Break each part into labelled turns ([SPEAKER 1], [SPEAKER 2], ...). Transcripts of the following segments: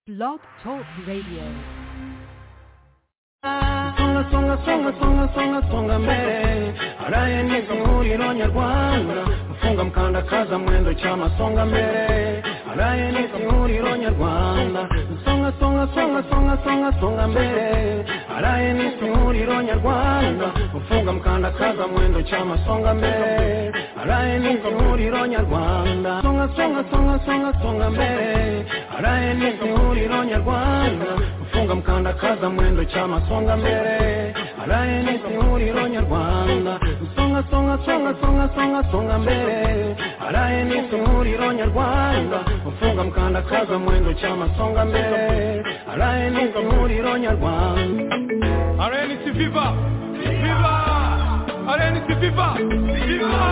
[SPEAKER 1] Blog Talk Radio.
[SPEAKER 2] Songa, songa, songa, songa, songa, songa mbele haraye nizo huriro nyarwanda mufunga mkandakaza mwendo cyama songa mbere haraye nizo huriro nyarwanda songa songa songa songa songa songa mbere haraye nizo huriro nyarwanda mufunga mkandakaza mwendo cyama songa mbere haraye nizo huriro nyarwanda songa songa songa songa songa mbere haraye nizo huriro nyarwanda funga mkandakaza mwendo chama songa mbele alaye ni sihuriro nyarwanda songa songa songa songa songa songa mbele alaye ni sihuriro nyarwanda ufunga mkandakaza mwendo chama songa mbele alaye ni sihuriro nyarwanda
[SPEAKER 3] Arena si viva! Viva! Arena si viva! Viva!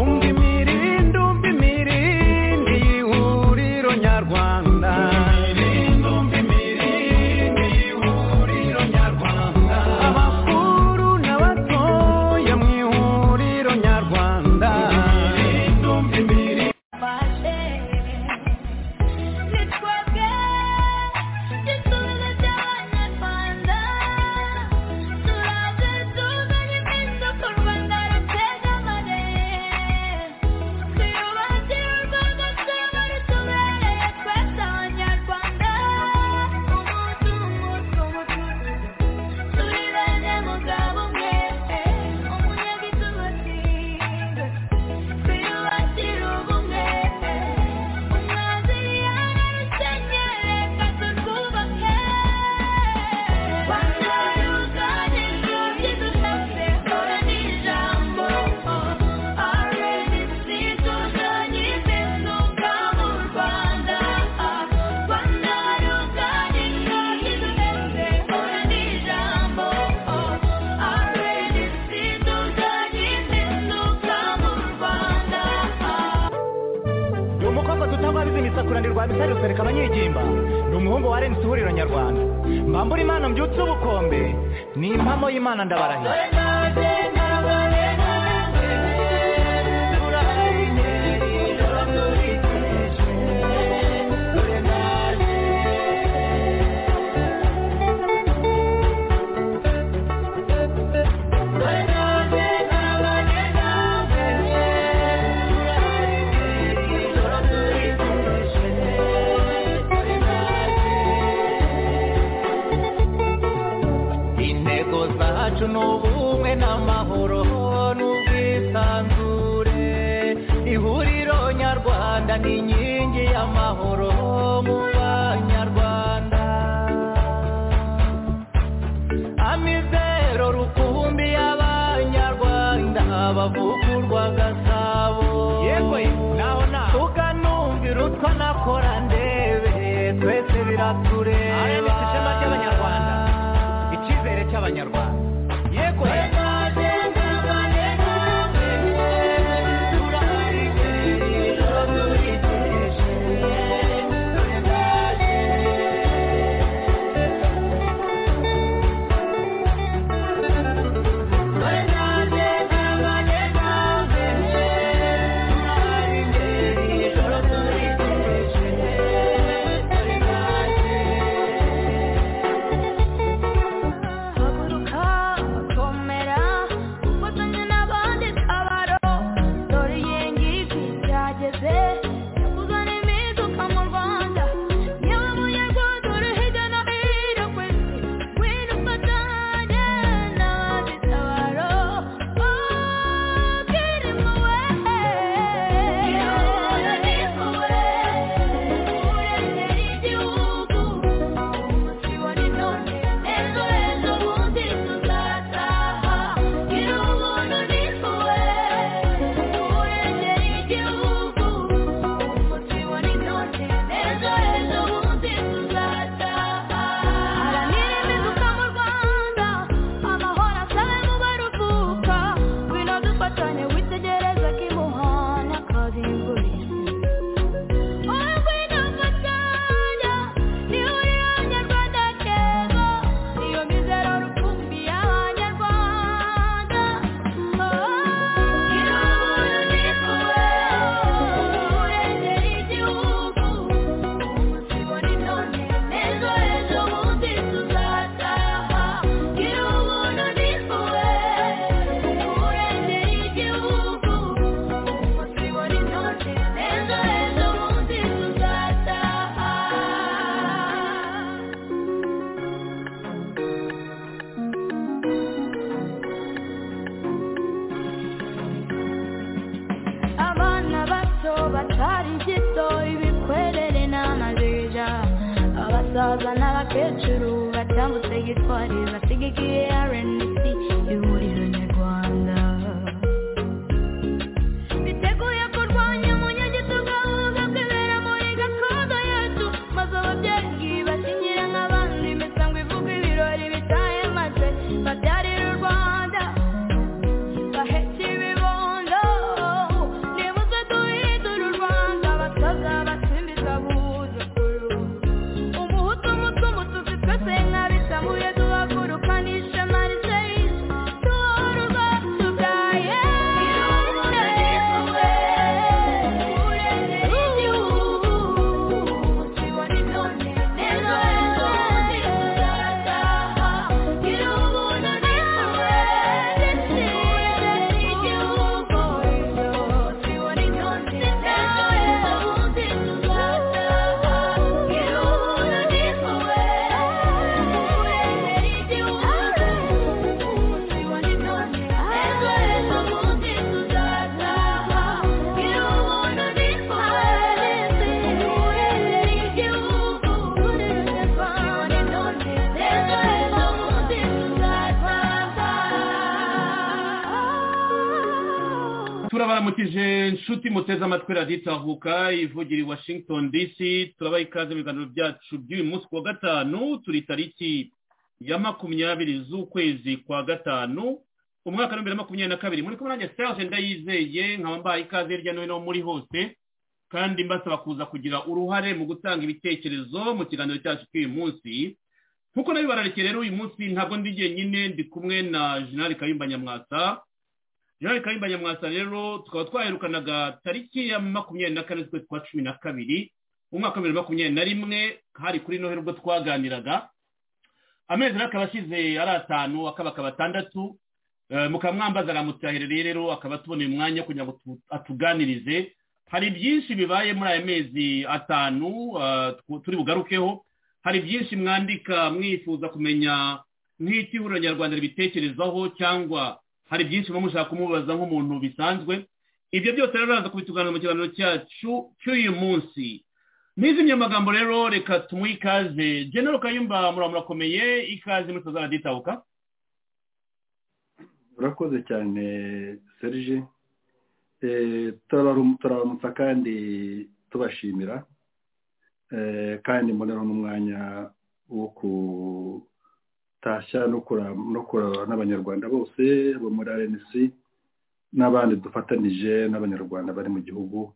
[SPEAKER 2] umva imirindi umva imirindi y'ihuriro nyarwanda abakuru n'abatoya mu ihuriro nyarwanda
[SPEAKER 4] ni umukobwa dutabariza imisakura ndi rwabisari rusereka abanyegimba ni umuhungu wa renisi ihuriro nyarwanda mbambura imana mbyutse ubukombe ni impamo y'imana ndabarahira intego zacu ni ubumwe n'amahoro n'ubwisanzure ihuriro nyarwanda ni inkingi y'amahoro mu banyarwanda amizero rukumbi y'abanyarwanda bavugurwa gasabo yewe naho naho ukanumvira utwo nakora ndebe twese biratureba ishema ry'abanyarwanda icyizere cy'abanyarwanda yego
[SPEAKER 5] Haguruka
[SPEAKER 4] abasaza n'abakecuru batambutse gitwari basigaye RNC ihuriro nyarwanda biteguye kurwanya umunyagitugu ahubwo kwibera muri gakondo yacu maze ababyeyi bakinyire nk'abandi imisango ivuga ibirori bitahemaze babyarira u rwanda bahetse ibibondo nibuze duhindura u rwanda abasaza batsimbiza abuzukuru umuhutu umutu umutuzi twese nk'abitamuye duhagurukanisha mariseyi duhora ubwacu bwa
[SPEAKER 6] turabaramukije inshuti muteze amatwi radiyo itahuka ivugira i washington dc turabaha ikaze mu biganiro byacu by'uyu munsi ku wa gatanu turi tariki ya makumyabiri z'ukwezi kwa gatanu umwaka w'ibihumbi bibiri na makumyabiri na kabiri muri kumwe nanjye sitaje ndayizeye nkaba mbaye ikaze hirya no hino muri hose kandi mbasaba kuza kugira uruhare mu gutanga ibitekerezo mu kiganiro cyacu cy'uyu munsi nk'uko nabibararikiye rero uyu munsi ntabwo ndi jyenyine ndi kumwe na jenerali kayumba nyamwasa jean kayimba nyamwasa rero tukaba twaherukanaga tariki ya makumyabiri na kane z'ukwezi kwa cumi na kabiri umwaka wa bibiri na makumyabiri na rimwe hari kuri noheli ubwo twaganiraga amezi rero akaba ashize ari atanu akaba akaba atandatu Eh, mukaba mwambaza aramutahiririye rero akaba tuboneye umwanya kugira ngo tu- atuganirize hari byinshi bibaye muri aya mezi atanu eh, tw- turi bugarukeho hari byinshi mwandika mwifuza kumenya nk'icyo ihuriro nyarwanda ribitekerezaho cyangwa hari byinshi muba mushaka kumubaza nk'umuntu bisanzwe ibyo byose rero uraza kubituganira mu kiganiro cyacu cy'uyu munsi n'izindi magambo rero reka tumuhe ikaze genero kayumba muramurakomeye ikaze muri tuzara ditabuka
[SPEAKER 7] urakoze cyane serge Eh, turabarum- turabaramutsa kandi tubashimira Eh, kandi mboneraho n'umwanya wo kutashya no kura- no kuraba n'abanyarwanda bose bo muri rnc n'abandi dufatanije n'abanyarwanda bari mu gihugu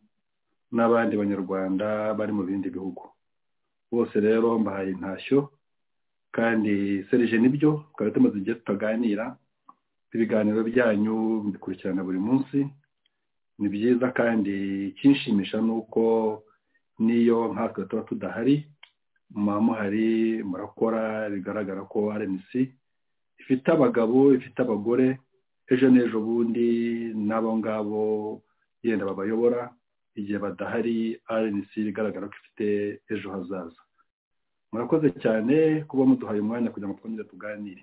[SPEAKER 7] n'abandi banyarwanda bari mu bindi bihugu bose rero mbahaye intashyo kandi serge nibyo twari tumaze igihe tutaganira ibiganiro byanyu mbikurikirana buri munsi ni byiza kandi ikinshimisha ni uko n'iyo nkatwe tuba tudahari muba muhari murakora bigaragara ko rnc ifite abagabo ifite abagore ejo n'ejo bundi n'abo ngabo yenda babayobora igihe badahari rnc bigaragara ko ifite ejo hazaza murakoze cyane kuba muduhaye umwanya kugira ngo twongere tuganire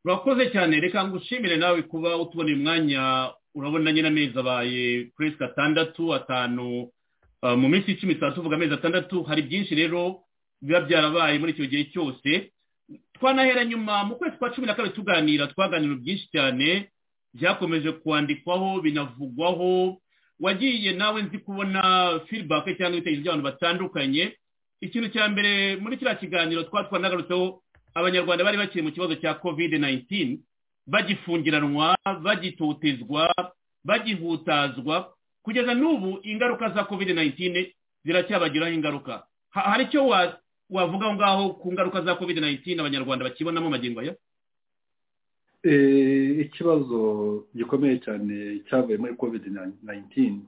[SPEAKER 6] urakoze cyane reka ngushimire nawe kuba utuboneye umwanya urabona nyine amezi abaye puresike atandatu atanu eh, mu minsi icumi tuba tuvuga amezi atandatu hari byinshi rero biba byarabaye muri icyo gihe cyose twanahera nyuma mu kwezi kwa cumi na kabiri tuganira twaganira byinshi cyane byakomeje kwandikwaho binavugwaho wagiye nawe nzi kubona feedback cyangwa ibitekerezo by'abantu batandukanye ikintu cya mbere muri kiriya kiganiro twaba twanagarutseho abanyarwanda bari bakiri mu kibazo cya covid 19 bagifungiranwa bagitotezwa bagihutazwa kugeza n'ubu ingaruka za covid 19 ziracyabagiraho ingaruka Ha- hari icyo wa- wavuga aho ngaho ku ngaruka za covid 19 abanyarwanda bakibonamo magingo aya
[SPEAKER 7] Eh, ikibazo gikomeye cyane cyavuye muri covid 19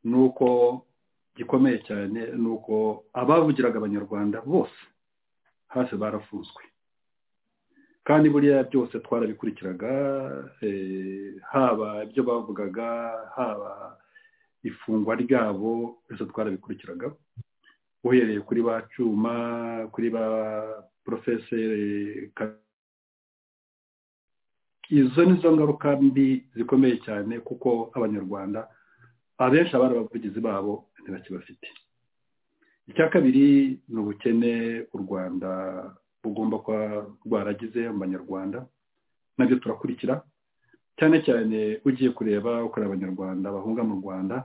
[SPEAKER 7] ni uko gikomeye cyane ni uko abavugiraga abanyarwanda bose hasi barafunzwe kandi buriya byose twarabikurikiraga eh, haba ibyo bavugaga haba ifungwa ryabo byose twarabikurikiraga uhereye kuri ba cyuma kuri ba porofeseri Ka- izo ni zo ngaruka mbi zikomeye cyane kuko abanyarwanda abenshi abari abavugizi babo ntibakibafite icya kabiri ni ubukene u rwanda bugomba kuba rwaragize mu banyarwanda nabyo turakurikira cyane cyane ugiye kureba ukorera abanyarwanda bahunga mu rwanda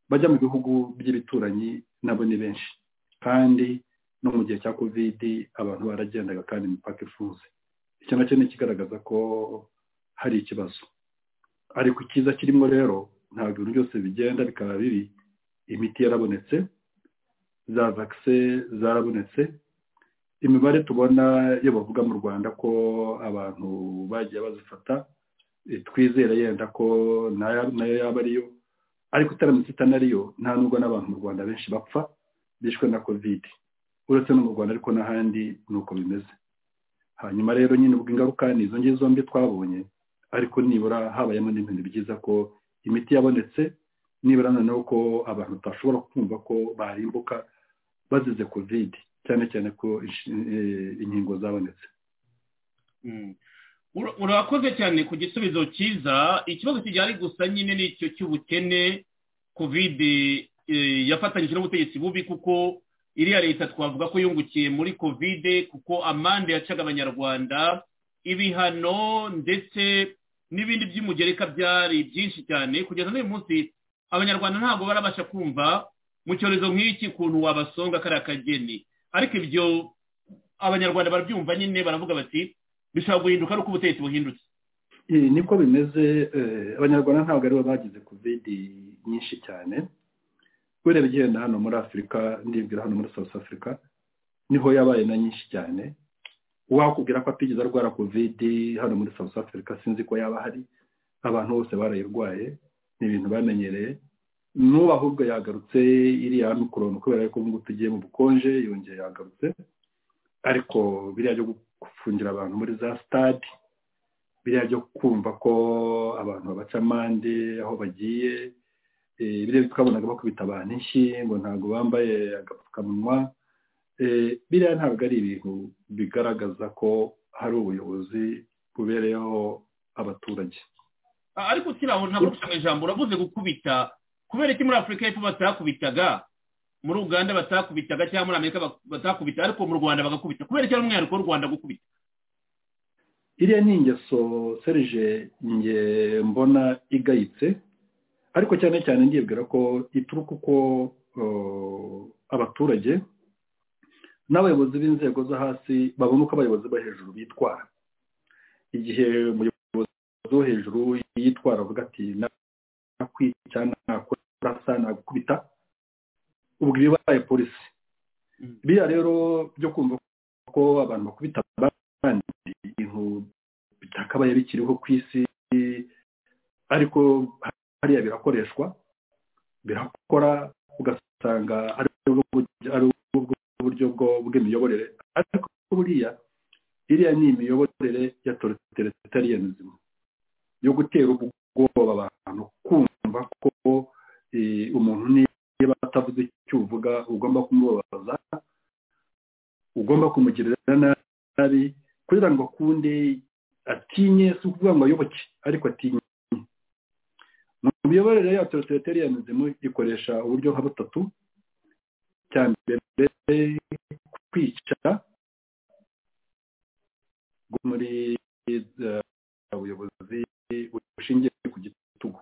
[SPEAKER 7] bajya mu bihugu by'ibituranyi nabo ni benshi kandi no mu gihe cya kovidi abantu baragendaga kandi imipaka ifunze icyo nacyo ni ikigaragaza ko hari ikibazo ariko icyiza kirimo rero ntabwo ibintu byose bigenda bikaba bibi imiti yarabonetse za vakise zarabonetse imibare tubona iyo bavuga mu rwanda ko abantu bagiye bazifata twizera yenda ko nayo yaba ariyo ariko itaramutse itanariyo nta nubwo n'abantu mu rwanda benshi bapfa bishwe na kovide uretse no mu rwanda ariko n'ahandi ni uko bimeze hanyuma rero nyine ubwo ingaruka ni izo ngizo zombi twabonye ariko nibura habayemo n'ibintu byiza ko imiti yabonetse nibura noneho ko abantu batashobora kumva ko barimbuka bazize kovide cyane cyane ko inkingo zabonetse
[SPEAKER 6] urakoze cyane ku gisubizo cyiza ikibazo kijyanye gusa nyine ni icyo cy'ubukene kovide yafatanyije n'ubutegetsi bubi kuko iriya leta twavuga ko yungukiye muri kovide kuko amande yacaga abanyarwanda ibihano ndetse n'ibindi by'umugereka byari byinshi cyane kugeza n'uyu munsi abanyarwanda ntabwo barabasha kumva mu cyorezo nk'iki kuntu wabasonga kariya kageni ariko ibyo abanyarwanda barabyumva nyine baravuga bati bishobora guhinduka ari uko ubutegetsi buhindutse
[SPEAKER 7] niko bimeze abanyarwanda ntabwo aribo bagize kovide nyinshi cyane kubera igenda hano muri afurika ndibwira hano muri south africa niho yabaye na nyinshi cyane uwakubwira ko atigeze arwara kovide hano muri south africa sinzi ko yaba ahari abantu bose barayirwaye ni ibintu bamenyereye n'ubu ahubwo yagarutse iriya mikoroni kubera ko ngubu tugiye mu bukonje yongeye yagarutse ariko biriya byo gufungira abantu muri za sitade biriya byo kumva ko abantu babaca amande aho bagiye biriya twabonaga bakubita abantu inshyi ngo ntabwo bambaye agapfukamunwa biriya ntabwo ari ibintu bigaragaza ko hari ubuyobozi bubereyeho abaturage
[SPEAKER 6] ariko ukiraho ntabwo mu ijambo uravuze gukubita kubera iki muri afurika y'epfo batakubitaga muri uganda batakubitaga cyangwa muri amerika batakubita ariko mu rwanda bagakubita kubera iki ari umwihariko w'u rwanda gukubita
[SPEAKER 7] iriya ni ingeso serije nge mbona igayitse ariko cyane cyane ndibwira ko ituruka uko abaturage n'abayobozi b'inzego zo hasi babona uko abayobozi bo hejuru bitwara igihe umuyobozi wo hejuru yitwara avuga ati nakwica nakurasa nagukubita ubwo ibibaye polisi biriya rero byo kumva ko abantu bakubita abandi ibintu bitakabaye bikiriho ku isi ariko hariya birakoreshwa birakora ugasanga ari uburyo bw'imiyoborere ariko buriya iriya ni imiyoborere ya toritariyanizm yo gutera ubwoba abantu kumva ko umuntu niba atavuze icyo uvuga ugomba kumubabaza ugomba kumugirira nabi kugira ngo akunde atinye si ukuvuga ngo ayoboke ariko atinye imiyoborere ya toritariyanizmu ikoresha uburyo nka butatu cya mbere kwica muri ubuyobozi bushingiye ku gitugu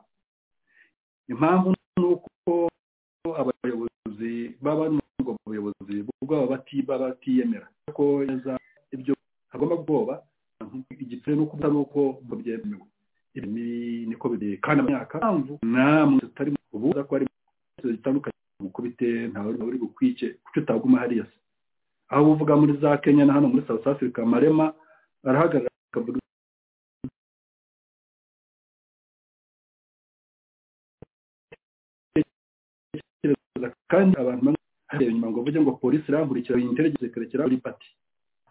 [SPEAKER 7] impamvu ni uko abayobozi baba n'ubwo buyobozi bwaba batiyemera ko neza ibyo agomba kubwoba igitsina ni uko ari uko babyemewe ibi niko biri kandi amyaka mpamvu namwe tutari ubu ko ari zitandukanye gukubite ntawe uri bukwice kuko utaguma hariya se aho uvuga muri za kenya na hano muri south africa marema arahagarara akavuga kandi abantu bamwe inyuma ngo uvuge ngo polisi irankurikira interegeze ikarekera kuri pati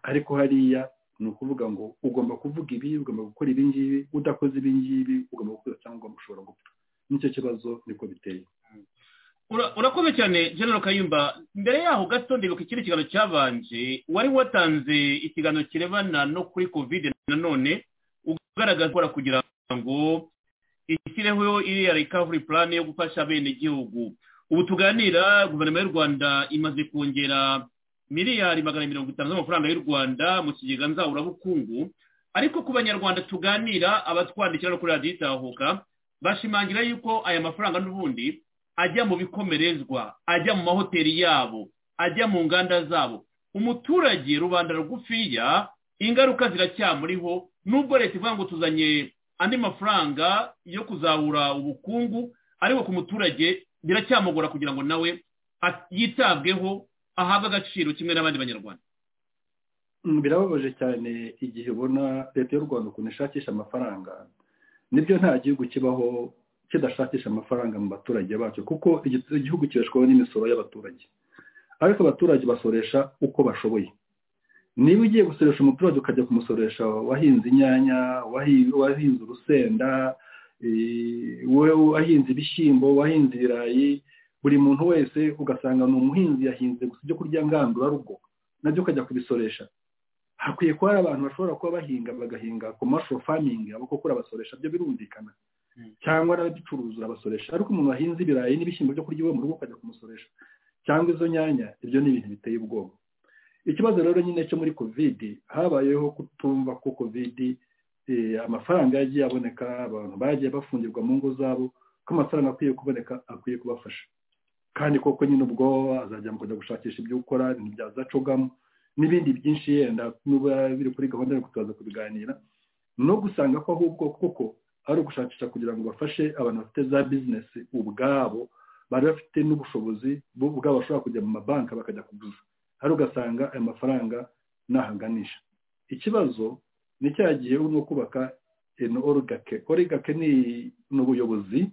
[SPEAKER 7] ariko hariya ni ukuvuga ngo ugomba kuvuga ibi ugomba gukora ibi ngibi udakoze ibi ngibi ugomba gukora cyangwa ugomba ushobora gupfa nicyo kibazo niko biteye
[SPEAKER 6] urakoze cyane general kayumba mbere yaho gato ndibuka ikindi kiganiro cyabanje wari watanze ikiganiro kirebana no kuri kovide nanone ugaragaza gukora kugira ngo ishyireho iriya rikavuri purane yo gufasha bene igihugu ubu tuganira guverinoma y'u rwanda imaze kongera miliyari magana mirongo itanu z'amafaranga y'u rwanda mu kigega nzaburabukungu ariko ku banyarwanda tuganira abatwandikira no kuri radiyo itahuka bashimangira yuko aya mafaranga n'ubundi ajya mu bikomerezwa ajya mu mahoteli yabo ajya mu nganda zabo umuturage rubanda rugufiya ingaruka ziracyamuriho nubwo leta ivuga ngo tuzanye andi mafaranga yo kuzahura ubukungu ariko ku muturage biracyamugora kugira ngo nawe a- yitabweho ahabwe agaciro kimwe n'abandi banyarwanda
[SPEAKER 7] Mm, birababaje cyane igihe ubona leta y'u rwanda ukuntu ishakisha amafaranga nibyo nta gihugu kibaho kidashakisha amafaranga mu baturage bacyo kuko igi- igihugu kibeshwaho n'imisoro y'abaturage ariko abaturage basoresha uko bashoboye niba ugiye gusoresha umuturage ukajya kumusoresha wahinze inyanya wahi- wahinze urusenda eh, we- wahinze ibishyimbo wahinze ibirayi buri muntu wese ugasanga ni umuhinzi yahinze gusa ibyo kurya ngandurarugo nabyo ukajya kubisoresha hakwiye kuba hari abantu bashobora kuba bahinga bagahinga commercial farming abo kuko urabasoresha byo birumvikana
[SPEAKER 6] Mm.
[SPEAKER 7] cyangwa n'ababicuruza urabasoresha ariko umuntu wahinze ibirayi n'ibishyimbo byo kurya iwe mu rugo ukajya kumusoresha cyangwa izo nyanya ibyo ni ibintu biteye ubwoba ikibazo rero nyine cyo muri covid habayeho kutumva ko covid eh, amafaranga yagiye aboneka abantu bagiye bafungirwa mu ngo zabo ko amafaranga akwiye kuboneka akwiye kubafasha kandi koko nyine ubwo azajya mu kujya gushakisha ibyo ukora ibintu byazacogamo n'ibindi byinshi yenda nuba biri kuri gahunda yo kuzaza kubiganira no gusanga ko ahubwo koko ari ugushakisha kugira ngo bafashe abantu bafite za bizinesi ubwabo bari bafite n'ubushobozi bo ubwabo bashobora kujya mu mabanki bakajya kuguza hari ugasanga ayo mafaranga ntahaganisha ikibazo ni cya gihe urimo kubaka ino origake origake ni ni ubuyobozi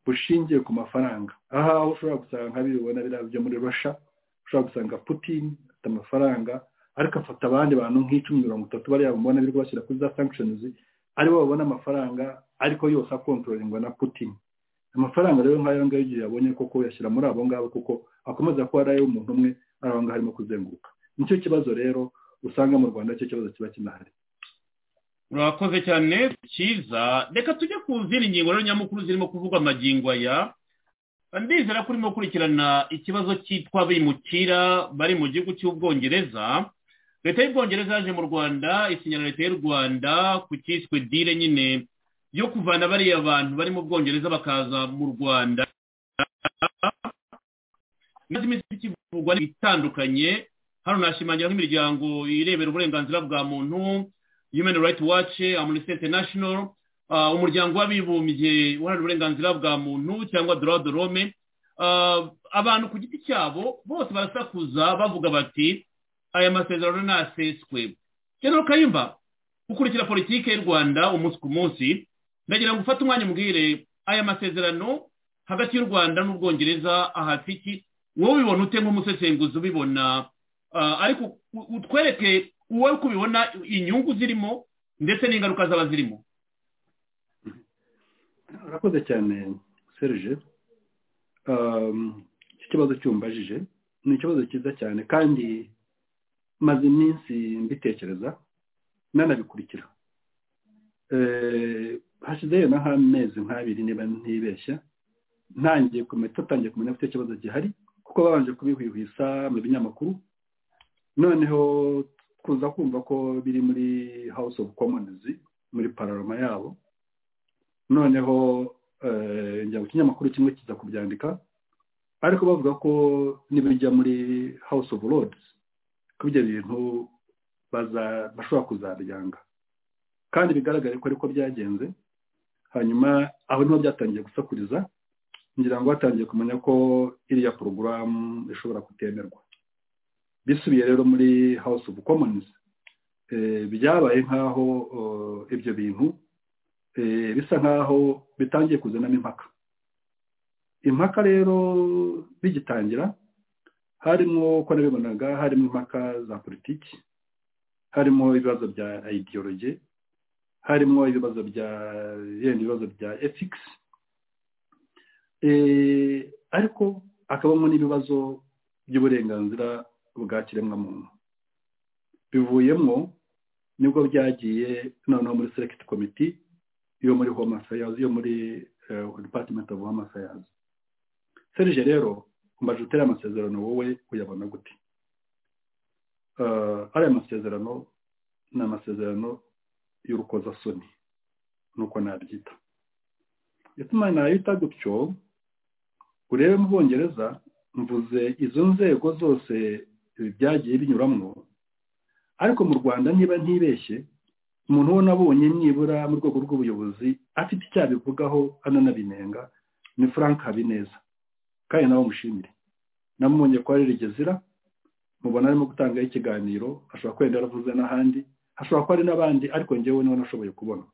[SPEAKER 7] bushingiye ku mafaranga aha aho ushobora gusanga nka bibona biriya byo muri rusha ushobora gusanga putin afite amafaranga ariko afata abandi bantu nk'icumi mirongo itatu bariya bamubona birirwa bashyira kuri za sanctions aribo babona amafaranga ariko yose akontororerwa na putin amafaranga rero nk'ayo ngayo igihe yabonye koko yashyira muri abo ngabo kuko akomeza kuba ari ay'umuntu umwe ari aho ngaho arimo kuzenguruka nicyo kibazo rero usanga mu rwanda cyo kibazo kiba kinahari
[SPEAKER 6] murakoze cyane cyiza reka tujye ku zindi ngingo rero nyamukuru zirimo kuvugwa amagingo aya ndizera ko urimo gukurikirana ikibazo cyitwa abimukira bari mu gihugu cy'ubwongereza leta y'ubwongereza yaje mu rwanda isinyira leta y'u rwanda ku cyiswe dile nyine yo kuvana bariya bantu bari mu bwongereza bakaza mu rwanda maze iminsi ikivugwa itandukanye hano nashimangira nk'imiryango irebera uburenganzira bwa muntu human rights watch amnesty international uh, umuryango w'abibumbye uharanira uburenganzira bwa muntu cyangwa droit de l'homme uh, abantu ku giti cyabo bose barasakuza bavuga bati aya masezerano ntaseswe general kayimba ukurikira politiki y'u rwanda umunsi ku munsi ndagira ngo ufate umwanya umbwire aya masezerano hagati y'u rwanda n'ubwongereza ahafite iki wowe ubibona ute nk'umusesenguzi ubibona Ah, ariko u- u- utwereke wowe uko ubibona inyungu zirimo ndetse n'ingaruka zaba zirimo
[SPEAKER 7] urakoze cyane serge Um, iki kibazo cyumbajije ni ikibazo cyiza cyane kandi maze iminsi mbitekereza nanabikurikira Eh, hashize yenda nk'amezi nk'abiri niba ntibeshya ntangiye kumenya twatangiye kumenya ko icyo kibazo gihari kuko babanje kubihwihwisa mu binyamakuru noneho kuza kumva ko biri muri house of commons muri pararoma yabo noneho eh, njya ku kinyamakuru kimwe kiza kubyandika ariko bavuga ko nibijya muri house of lords ko ibyo bintu baza- bashobora kuzabyanga kandi bigaragare ko ariko byagenze hanyuma aho niho byatangiye gusakuriza ngira ngo batangiye kumenya ko iriya porogaramu ishobora kutemerwa bisubiye rero muri house of commons eh, byabaye nk'aho eh, ibyo bintu eh, bisa nk'aho bitangiye kuzanamo impaka impaka rero bigitangira harimo uko nabibonaga harimo impaka za politiki harimo ibibazo bya ideology harimo ibibazo bya yenda ibibazo bya ethics Eh, ariko hakabamo n'ibibazo by'uburenganzira bwa kiremwamuntu bivuyemo nibwo byagiye noneho muri select committee yo muri home affairs yo muri eh, department of home affairs serije rero umbaje utera amasezerano wowe uyabona gute Eh, ariya masezerano ni amasezerano y'urukozasoni nuko nabyita ituma nayita gutyo urebe mu bwongereza mvuze izo nzego zose ibi byagiye binyuramo ariko mu rwanda niba ntibeshye umuntu uwo nabonye nibura mu rwego rw'ubuyobozi afite icyo abivugaho ananabinenga ni frank habineza kandi nawe mushimire namubonye ko ari rigezira mubona arimo gutangaho ikiganiro ashobora kwenda yaravuze n'ahandi hashobora kuba hari n'abandi ariko ngewe niwe nashoboye kubona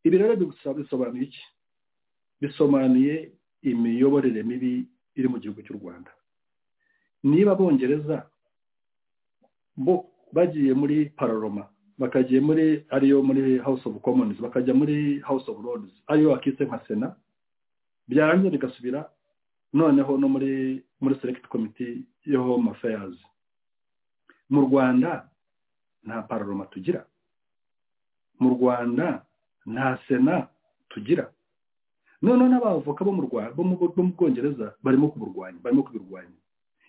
[SPEAKER 7] ibi rero bigusaba bisobanuye iki bisobanuye imiyoborere mibi iri mu gihugu cy'u rwanda niba abongereza bo bagiye muri pararoma bakagiye muri ariyo muri house of commons bakajya muri house of lords ariyo bakise nka sena byarangiza bigasubira noneho no muri muri select committee ya home affairs mu rwanda nta pararoma tugira mu rwanda nta sena tugira noneho n'abavoka bo mu Rwa- bo mu bo mu bwongereza barimo kuburwanya barimo kubirwanya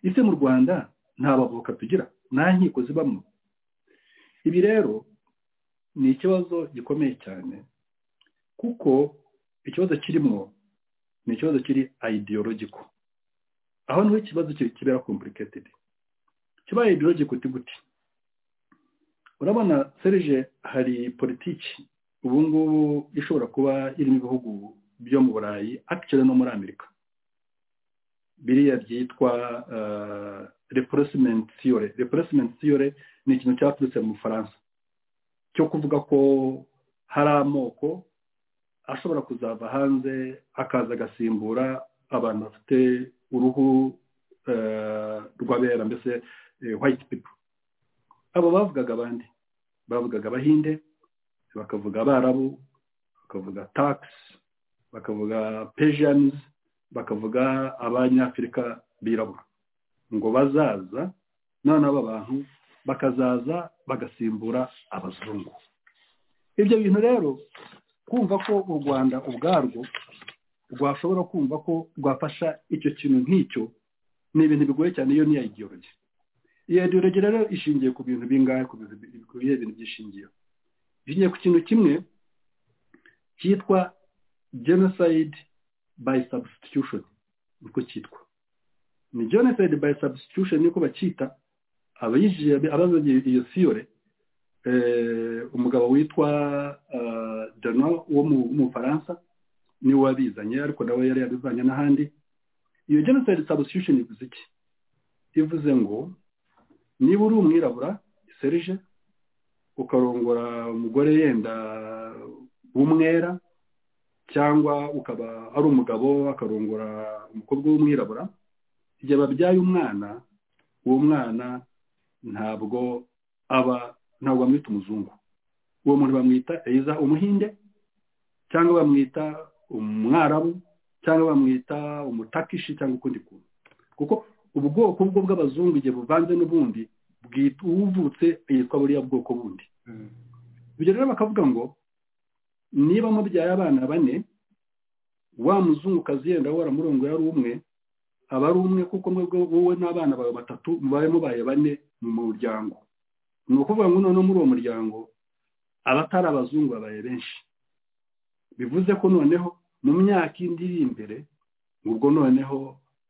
[SPEAKER 7] ese mu rwanda nta bavoka tugira nta nkiko zibamo ibi rero ni ikibazo gikomeye cyane kuko ikibazo kirimo ni ikibazo kiri ideologiko aho niho ikibazo ki- kibera complicated kiba ideologiko uti gute urabona serije hari politiki ubu ngubu ishobora kuba irimo ibihugu byo mu burayi akiciro no muri amerika biriya byitwa replacement theory replacement theory ni ikintu cyaturutse mu bufaransa cyo kuvuga ko hari amoko ashobora kuzava hanze akaza agasimbura abantu bafite uruhu eh, rw'abera mbese eh, white people abo bavugaga abandi bavugaga abahinde bakavuga abarabu bakavuga tax bakavuga persians bakavuga abanyafurika birabura ngo bazaza noneho aba bantu bakazaza bagasimbura abazungu ibyo bintu rero kumva ko u rwanda ubwarwo rwashobora kumva ko rwafasha icyo kintu nk'icyo ni ibintu bigoye cyane iyo niya ideology iyo ideology rero ishingiye ku bintu bingahe ku bintu bi- ku bihe bintu byishingiyeho ishingiye ku kintu kimwe cyitwa genocide by substitution niko cyitwa ni genocide by substitution niko bacyita abayijije abazanye iyo siyore umugabo witwa eh, Dano wo mu- mu Faransa niwe wabizanye ariko nawe yari yabizanye n'ahandi iyo genocide substitution ivuze iki ivuze ngo niba uri umwirabura serije ukarongora umugore yenda w'umwera cyangwa ukaba ari umugabo akarongora umukobwa w'umwirabura igihe babyaye umwana uwo mwana ntabwo aba ntabwo bamwita umuzungu uwo muntu bamwita eiza umuhinde cyangwa bamwita umwarabu cyangwa bamwita umutakishi cyangwa ukundi kuntu kuko ubwoko bwo bw'abazungu igihe buvanze n'ubundi bwita uwuvutse yitwa buriya bwoko bundi ibyo rero bakavuga ngo niba mubyaye abana bane wa muzungukazi yenda waramurongora ari umwe aba ari umwe kuko mwebwe wowe n'abana bawe batatu mubaye mubaye bane mu muryango ni ukuvuga ngo noneho muri uwo muryango abatari abazungu babaye benshi bivuze ko noneho mu myaka indi iri imbere ubwo noneho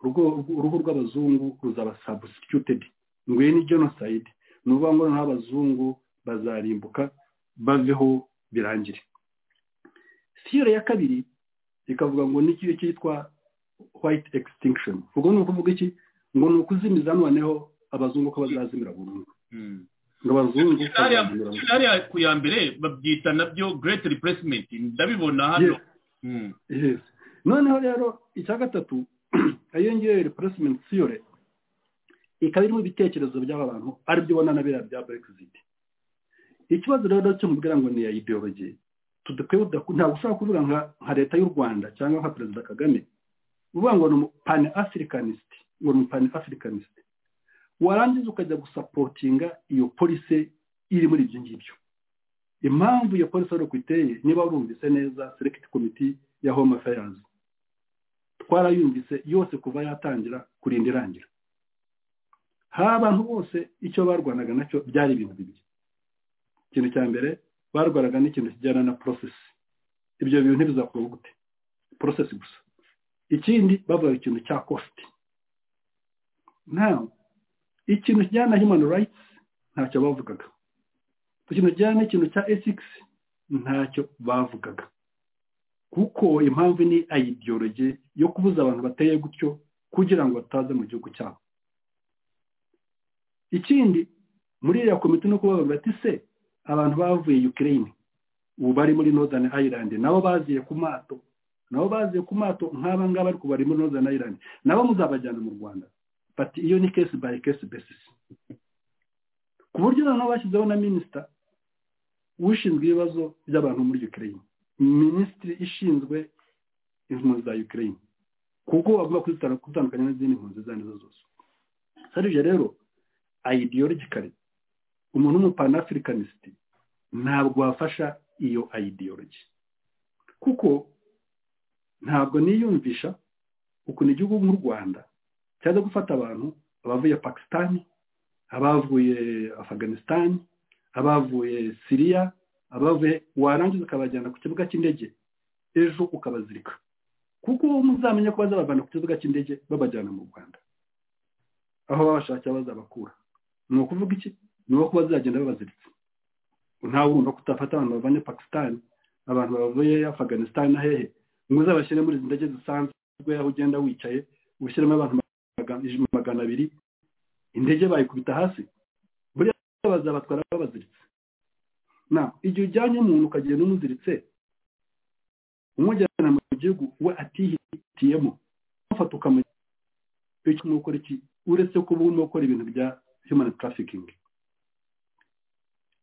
[SPEAKER 7] urwo- uruhu rw'abazungu ruzaba substituted nguye ni genocide ni ukuvuga ngo noneho abazungu bazarimbuka baveho birangire siyore ya kabiri ikavuga ngo ni ikiyo cyitwa white extinction ubwo ni ukuvuga iki ngo ni ukuzimiza noneho abazungu ko bazazimira burundu ngo abazungu
[SPEAKER 6] hariya
[SPEAKER 7] bazazimira burundu.
[SPEAKER 6] hariya ku ya mbere babyita nabyo great replacement ndabibona hano
[SPEAKER 7] Yes.
[SPEAKER 6] Mm.
[SPEAKER 7] Yes. noneho rero icya gatatu iyo ngiyo replacement theory ikaba irimo ibitekerezo by'aba bantu ari byo ubona na biriya bya brexit ikibazo rero cyo mubwira ngo ni iya ideology tudakwiye kudaku- ntabwo ushobora kuvuga nka nka leta y'u rwanda cyangwa nka perezida kagame uvuga ngo ni pan africanist ngo ni pan africanist warangiza ukajya gusapotinga iyo polisi iri muri ibyo ngibyo impamvu iyo polisi ari uko iteye niba wumvise neza select committee ya home affairs twarayumvise yose kuva yatangira kurinda irangira hari abantu bose icyo barwanaga nacyo byari ibintu bibiri ikintu cya mbere barwanaga n'ikintu kijyana na porosesi ibyo bintu ntibizakorwa gute porosesi gusa ikindi bavuga ikintu cya kositi nawe ikintu kijyana na human rights ntacyo bavugaga ikintu kijyana n'ikintu cya esikisi ntacyo bavugaga kuko impamvu ni ayidiyoroge yo kubuza abantu bateye gutyo kugira ngo bataza mu gihugu cyabo ikindi muri iriya komite no kubavuga bati se abantu bavuye ukirayini ubu bari muri northern island nabo baziye ku mato nabo baziye ku mato nk'aba ngaba ariko bari muri northern island nabo muzabajyana mu rwanda bati iyo ni case by case basis ku buryo noneho bashyizeho na minisita ushinzwe ibibazo by'abantu muri ukirayini minisitiri ishinzwe impunzi za ukirayini kuko bagomba kuzitandukanya n'izindi mpunzi izo ari zo zose sarije rero ideologically umuntu w'umupanafricanist ntabwo wafasha iyo ideology kuko ntabwo niyumvisha ukuntu igihugu nk'u rwanda cyaza gufata abantu abavuye pakisitani abavuye afaganisitani abavuye siriya abavuye warangiza ukabajyana ku kibuga cy'indege ejo ukabazirika kuko muzamenya ko bazabavana ku kibuga cy'indege babajyana mu rwanda aho babashakira bazabakura ni ukuvuga iki ni uko bazagenda babaziritse ntawe wumva kutafata abantu bavanye pakisitani abantu bavuye afaganisitani na hehe ngo uzabashyire muri izi ndege zisanzwe aho ugenda wicaye ushyiremo abantu magana abiri indege bayikubita hasi buriya bazabatwara babaziritse na igihe ujyanye umuntu ukagenda umuziritse umujyana mu gihugu we atihitiyemo ufata ukamujyana icyo urimo gukora iki uretse kuba urimo gukora ibintu bya human trafficking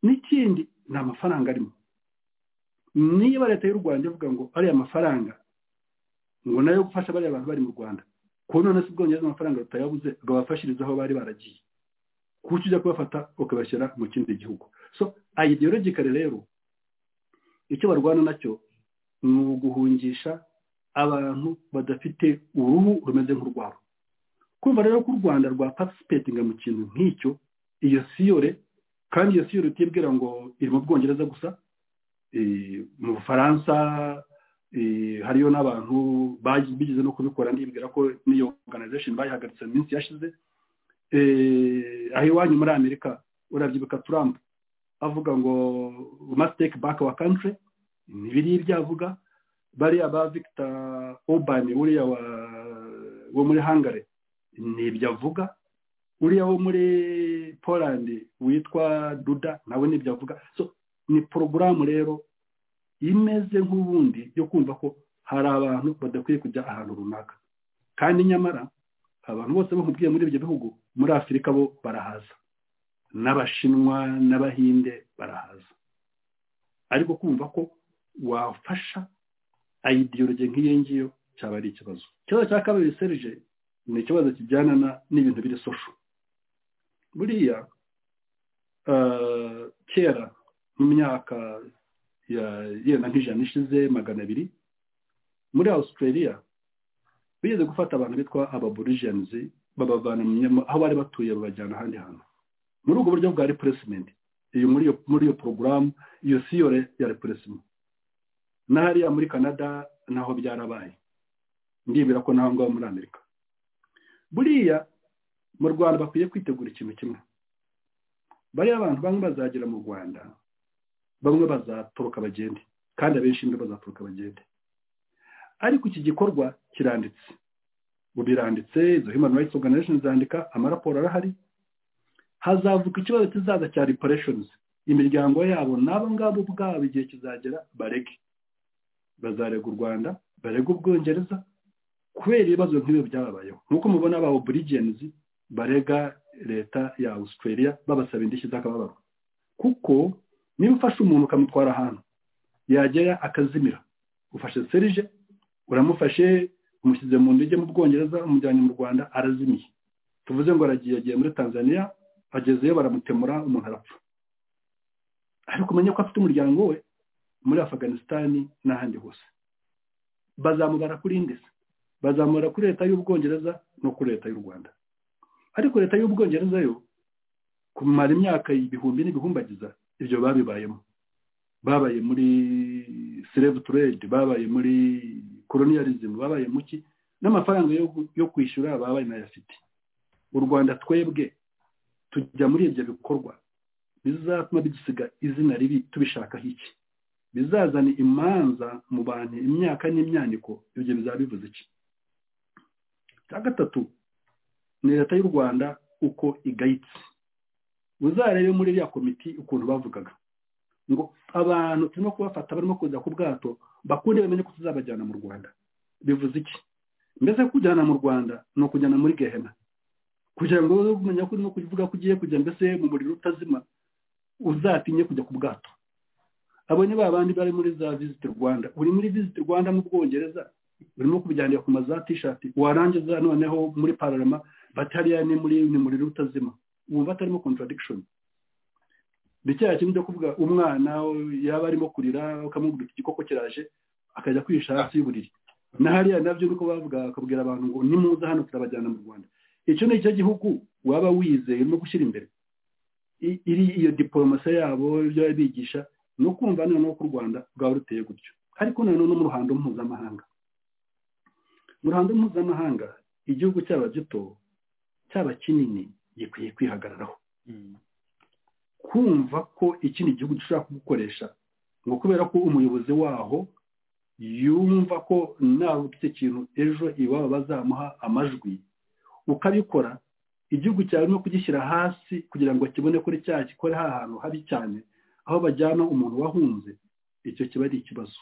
[SPEAKER 7] n'ikindi ni amafaranga arimo niba leta y'u rwanda ivuga ngo ariya mafaranga ngo nayo gufasha bariya bantu bari mu rwanda kuko none se ubwongereza amafaranga batayabuze ngo babafashirize aho bari baragiye kuko ujya kubafata ukabashyira mu kindi gihugu so ideologically rero icyo barwana nacyo ni uguhungisha abantu badafite uruhu rumeze nk'urwabo kumva rero ko u rwanda rwa patisipetinga mu kintu nk'icyo iyo siyore kandi iyo siyore utibwira ngo iri mu bwongereza gusa mu bufaransa hariyo n'abantu bigeze no kubikora nibwira ko n'iyo organization bayihagaritse mu minsi yashize aho iwanyu muri amerika urabyibuka trump avuga ngo masiteke baka wa kantire ntibiriye ibyo avuga bariya ba victor urban uriya wo muri hangare nibyo avuga uriya wo muri poland witwa duda nawe nibyo avuga so ni porogaramu rero imeze nk'ubundi yo kumva ko hari abantu badakwiye kujya ahantu runaka kandi nyamara abantu bose bakubwiye muri ibyo bihugu muri afurika bo barahaza n'abashinwa n'abahinde barahaza ariko kumva ko wafasha ideology nk'iyo ngiyo cyaba ari ikibazo ikibazo cya kabiri serije ni ikibazo kijyana n'ibintu biri sosho buriya kera mu myaka yenda nk'ijana ishize magana abiri muri australia bigeze gufata abantu bitwa ababurijenizi babavana aho bari batuye babajyana ahandi hantu muri ubwo buryo bwa repuresimenti iyo muri iyo porogaramu iyo siyore ya repuresimenti na hariya muri canada naho byarabaye ndibwira ko naho ngaho muri amerika buriya mu rwanda bakwiye kwitegura ikintu kimwe bariya abantu bamwe bazagera mu rwanda bamwe bazatoroka bagende kandi abenshi mbe bazatoroka bagende ariko iki gikorwa kiranditse ubu biranditse izo human rights organization zandika amaraporo arahari hazavuka ikibazo kizaza cya reparations imiryango yabo n'abo ngabo ubwabo igihe kizagera barege bazarega u rwanda barega ubwongereza kubera ibibazo nk'ibi byababayeho nk'uko mubona aba oburigenzi barega leta ya australia babasaba indishyi z'akababaro kuko niba ufashe umuntu ukamutwara ahantu yagera akazimira ufashe serije uramufashe umushyize mu ndege mu bwongereza umujyanye mu rwanda arazimiye tuvuze ngo aragiye yagiye muri tanzania agezeyo baramutemura umuntu arapfa ariko umenye ko afite umuryango we muri afaganisitani n'ahandi hose bazamubara kuri indese bazamura kuri leta y'ubwongereza no kuri leta y'u rwanda ariko leta y'ubwongereza yo kumara imyaka ibihumbi n'ibihumbagiza ibyo babibayemo babaye muri slave trade babaye muri colonialism babaye mu ki n'amafaranga yo, yo kwishyura babaye n'ayafite u rwanda twebwe tujya muri ibyo bikorwa bizatuma dusiga izina ribi tubishakaho iki bizazana imanza mu bantu imyaka n'imyaniko ibyo bizaba bivuze iki cya gatatu ni leta y'u rwanda uko igayitse uzarebe muri iriya komiti ukuntu bavugaga ngo abantu turimo kubafata barimo kuza ku bwato bakunde bamenye ko tuzabajyana mu rwanda bivuze iki mbese kujyana mu rwanda ni ukujyana muri gehena kugira ngo ube umenya ko urimo kuvuga ko ugiye kujya mbese mu muriro utazima uzatinye kujya ku bwato abo ni ba bandi bari muri za visiti rwanda uri muri visiti rwanda mu bwongereza urimo kubijyanira ku maza tishati warangiza noneho muri pararama batariya ni muri ni muriro utazima ubu batarimo contradiction ni cya kintu cyo kuvuga umwana yaba arimo kurira ukamubwira igikoko kiraje akajya kwihisha hasi y'uburiri na hariya nabyo nuko bavuga bakabwira abantu ngo nimuza hano turabajyana mu rwanda icyo ni icyo gihugu waba wizeye urimo gushyira imbere iri iyo diporomasi yabo ibyo bigisha ni ukumva noneho ko u rwanda rwaba ruteye gutyo ariko noneho no mu ruhando mpuzamahanga mu ruhando mpuzamahanga igihugu cyaba gito cyaba kinini gikwiye kwihagararaho kumva ko ikindi gihugu gishobora kugukoresha ngo kubera ko umuyobozi waho yumva ko nawe ufite ikintu ejo iwabo bazamuha amajwi ukabikora igihugu cyawe no kugishyira hasi kugira ngo kibone kuri cya gikore ha hantu habi cyane aho bajyana umuntu wahunze icyo kiba ari ikibazo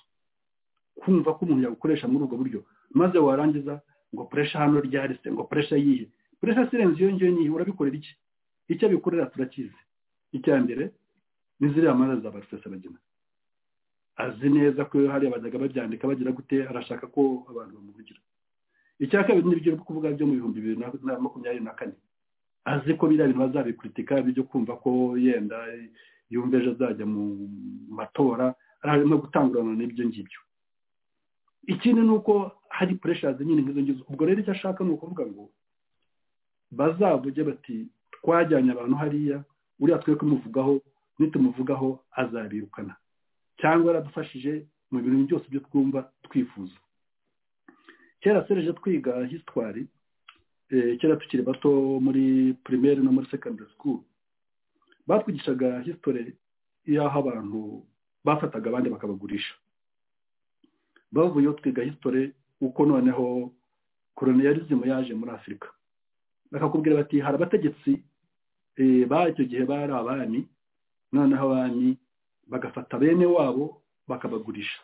[SPEAKER 7] kumva ko umuntu yagukoresha muri ubwo buryo maze warangiza ngo puresha hano ryarise ngo puresha yihe puresha sirenze iyo ngiyo nihe urabikorera iki icyo abikorera turakizi icya mbere ni ziriya manza za barusesabagina azi neza ko hariya bajyaga babyandika bagira gute arashaka ko abantu bamuvugira icya kabiri ni ibyo kuvuga byo mu bihumbi bibiri na makumyabiri na kane azi ko biriya bintu bazabikuritika bijya kumva ko yenda yumva ejo azajya mu matora arimo gutangurana n'ibyo ngibyo ikindi ni uko hari pureshazi nyine nk'izo ngizo ubwo rero icyo ashaka ni ukuvuga ngo bazavuge bati twajyanye abantu hariya uriya twe kumuvugaho nitumuvugaho azabirukana cyangwa yaradufashije mu bintu byose byo twumva twifuza kera sereje twiga hisitwari kera tukiri bato muri pirimeri no muri sekandari sikuru batwigishaga hisitore y'aho abantu bafataga abandi bakabagurisha bavuyeho twiga hisitore uko noneho koroniyarizimu yaje muri afurika bakakubwira bati hari abategetsi icyo gihe bari abami noneho abami bagafata bene wabo bakabagurisha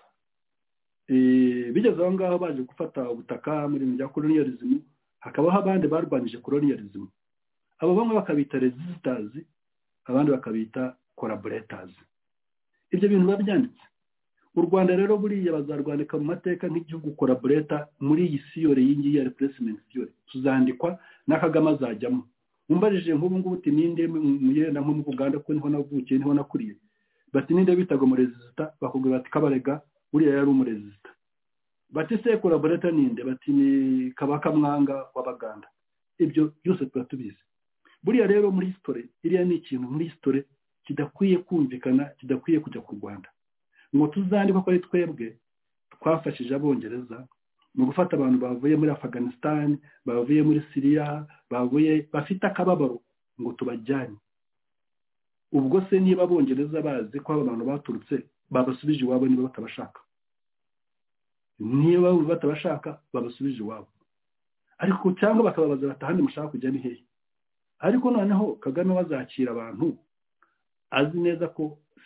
[SPEAKER 7] bigeze aho ngaho baje gufata ubutaka mu bintu bya koroniyarizimu hakabaho abandi barwanyije koroniyarizimu abo bamwe bakabita rezisitazi abandi bakabita koraboretazi ibyo bintu biba byanditse u rwanda rero buriya bazarwandika mu mateka nk'igihugu koraboreta muri iyi siyore yingiyi ya repuresimenti siyore tuzandikwa na kagame azajyamo umbarije nk'ubu ngubu uti ninde muyenda nko mu uganda ko niho navukiye niho nakuriye bati ninde bitaga umurezisita bakubwira bati kabarega buriya yari umurezisita bati se koraboreta ninde bati ni kabaka mwanga w'abaganda ibyo byose tuba tubizi buriya rero muri hisitore iriya ni ikintu muri hisitore kidakwiye kumvikana kidakwiye kujya ku rwanda ngo tuzandikwa ko ari twebwe twafashije abongereza mu gufata abantu bavuye muri afaganisitani bavuye muri siriya bavuye bafite akababaro ngo tubajyane ubwo se niba abongereza bazi ko abantu baturutse babasubije iwabo niba batabashaka niba batabashaka babasubije iwabo ariko cyangwa bakababaza bati ahandi mushaka kujya ni hehe ariko noneho kagame bazakira abantu azi neza ko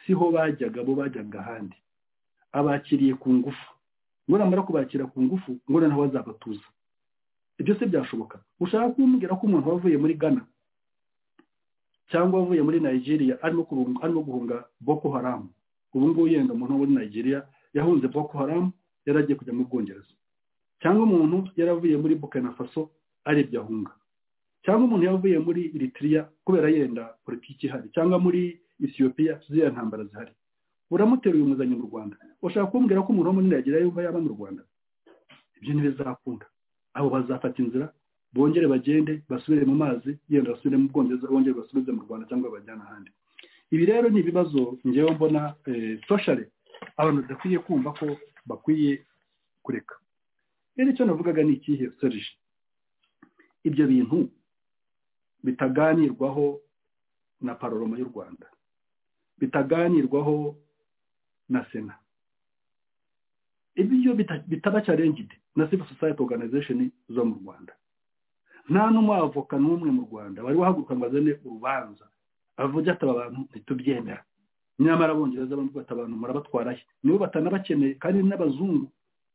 [SPEAKER 7] siho bajyaga bo bajyaga ahandi abakiriye ku ngufu ngo namara kubakira ku ngufu ngo noneho bazabatuza ibyo se byashoboka ushaka kumbwira ko umuntu wavuye muri ghana cyangwa wavuye muri nigeria arimo guhunga boko haramu ubu ngubu yenda umuntu wo muri nigeria yahunze boko haramu yari agiye kujya mu bwongereza cyangwa umuntu yaravuye muri bukana faso aribyo ahunga cyangwa umuntu yavuye muri eritrea kubera yenda politiki ihari cyangwa muri ethiopia ziriya ntambara zihari uramuteruye umuzanye mu rwanda ushaka kumbwira ko umuntu wo muri nigeria yumva yaba mu rwanda ibyo ntibizakunda abo bazafata inzira bongere bagende basubire mu mazi yenda basubire mu bwongereza bongere basubize mu rwanda cyangwa bajyana ahandi ibi rero ni ibibazo ngewe mbona soshare abantu badakwiye kumva ko bakwiye kureka rero icyo navugaga ni ikihe serije ibyo bintu bitaganirwaho na paroroma y'u rwanda bitaganirwaho na sena ibyo bitaba cyarengide na civil society organization zo mu rwanda nta n'umwavoka n'umwe mu rwanda wari wahaguruka ngo azane urubanza avuge ati aba bantu ntitubyemera nyamara abongereza bamwe bata abantu murabatwarahe nibo batanabakeneye kandi n'abazungu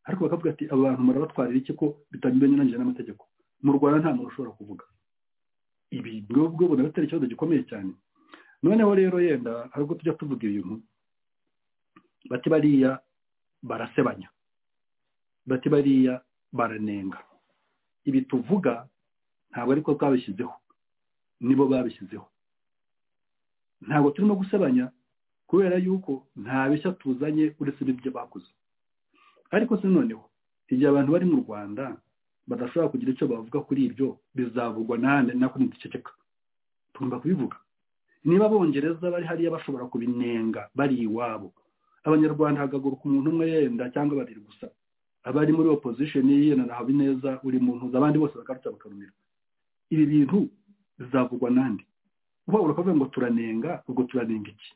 [SPEAKER 7] ariko bakavuga ati aba bantu murabatwarira iki ko bitanyuranyije n'amategeko mu rwanda nta muntu ushobora kuvuga ibi ngubwo buna bitari ikibazo gikomeye cyane noneho rero yenda hari ubwo tujya tuvuga ibintu bati bariya barasebanya bati bariya baranenga ibi tuvuga ntabwo ariko twabishyizeho nibo babishyizeho ntabwo turimo gusebanya kubera yuko nta bishya tuzanye uretse n'ibyo bakoze ariko se noneho igihe abantu bari mu rwanda badashobora kugira icyo bavuga kuri ibyo bizavugwa n'ahandi nako ntidukekeka tugomba kubivuga niba abongereza bari hariya bashobora kubinenga bari iwabo abanyarwanda hagaguruka umuntu umwe yenda cyangwa babiri gusa abari muri opozishoni yena na habineza uri mu mpuza abandi bose bakaruta bakarumira ibi bintu bizavugwa nande uba urakuvuga ngo turanenga ubwo turanenga iki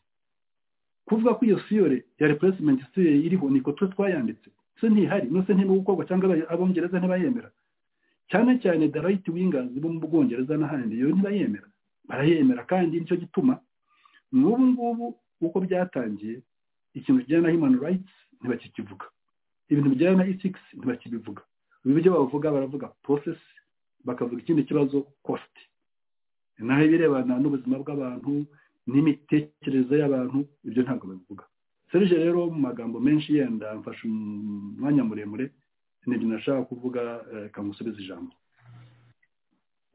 [SPEAKER 7] kuvuga ko iyo siyore ya replacement siyore iriho niko twe twayanditse se ntihari nose ntirimo gukorwa cyangwa abongereza ntibayemera cyane cyane the right wingers bo mu bwongereza n'ahandi iyo ntibayemera barayemera kandi nicyo gituma n'ubu ngubu uko byatangiye ikintu kijyana na human rights ntibakikivuga ibintu bijyana na ethics ntibakibivuga ibyo bavuga baravuga process bakavuga ikindi kibazo cost naho ibirebana n'ubuzima bw'abantu n'imitekerereze y'abantu ibyo ntabwo babivuga serije rero mu magambo menshi yenda mfashe umwanya muremure nibyo nashaka kuvuga kamusubiza ijambo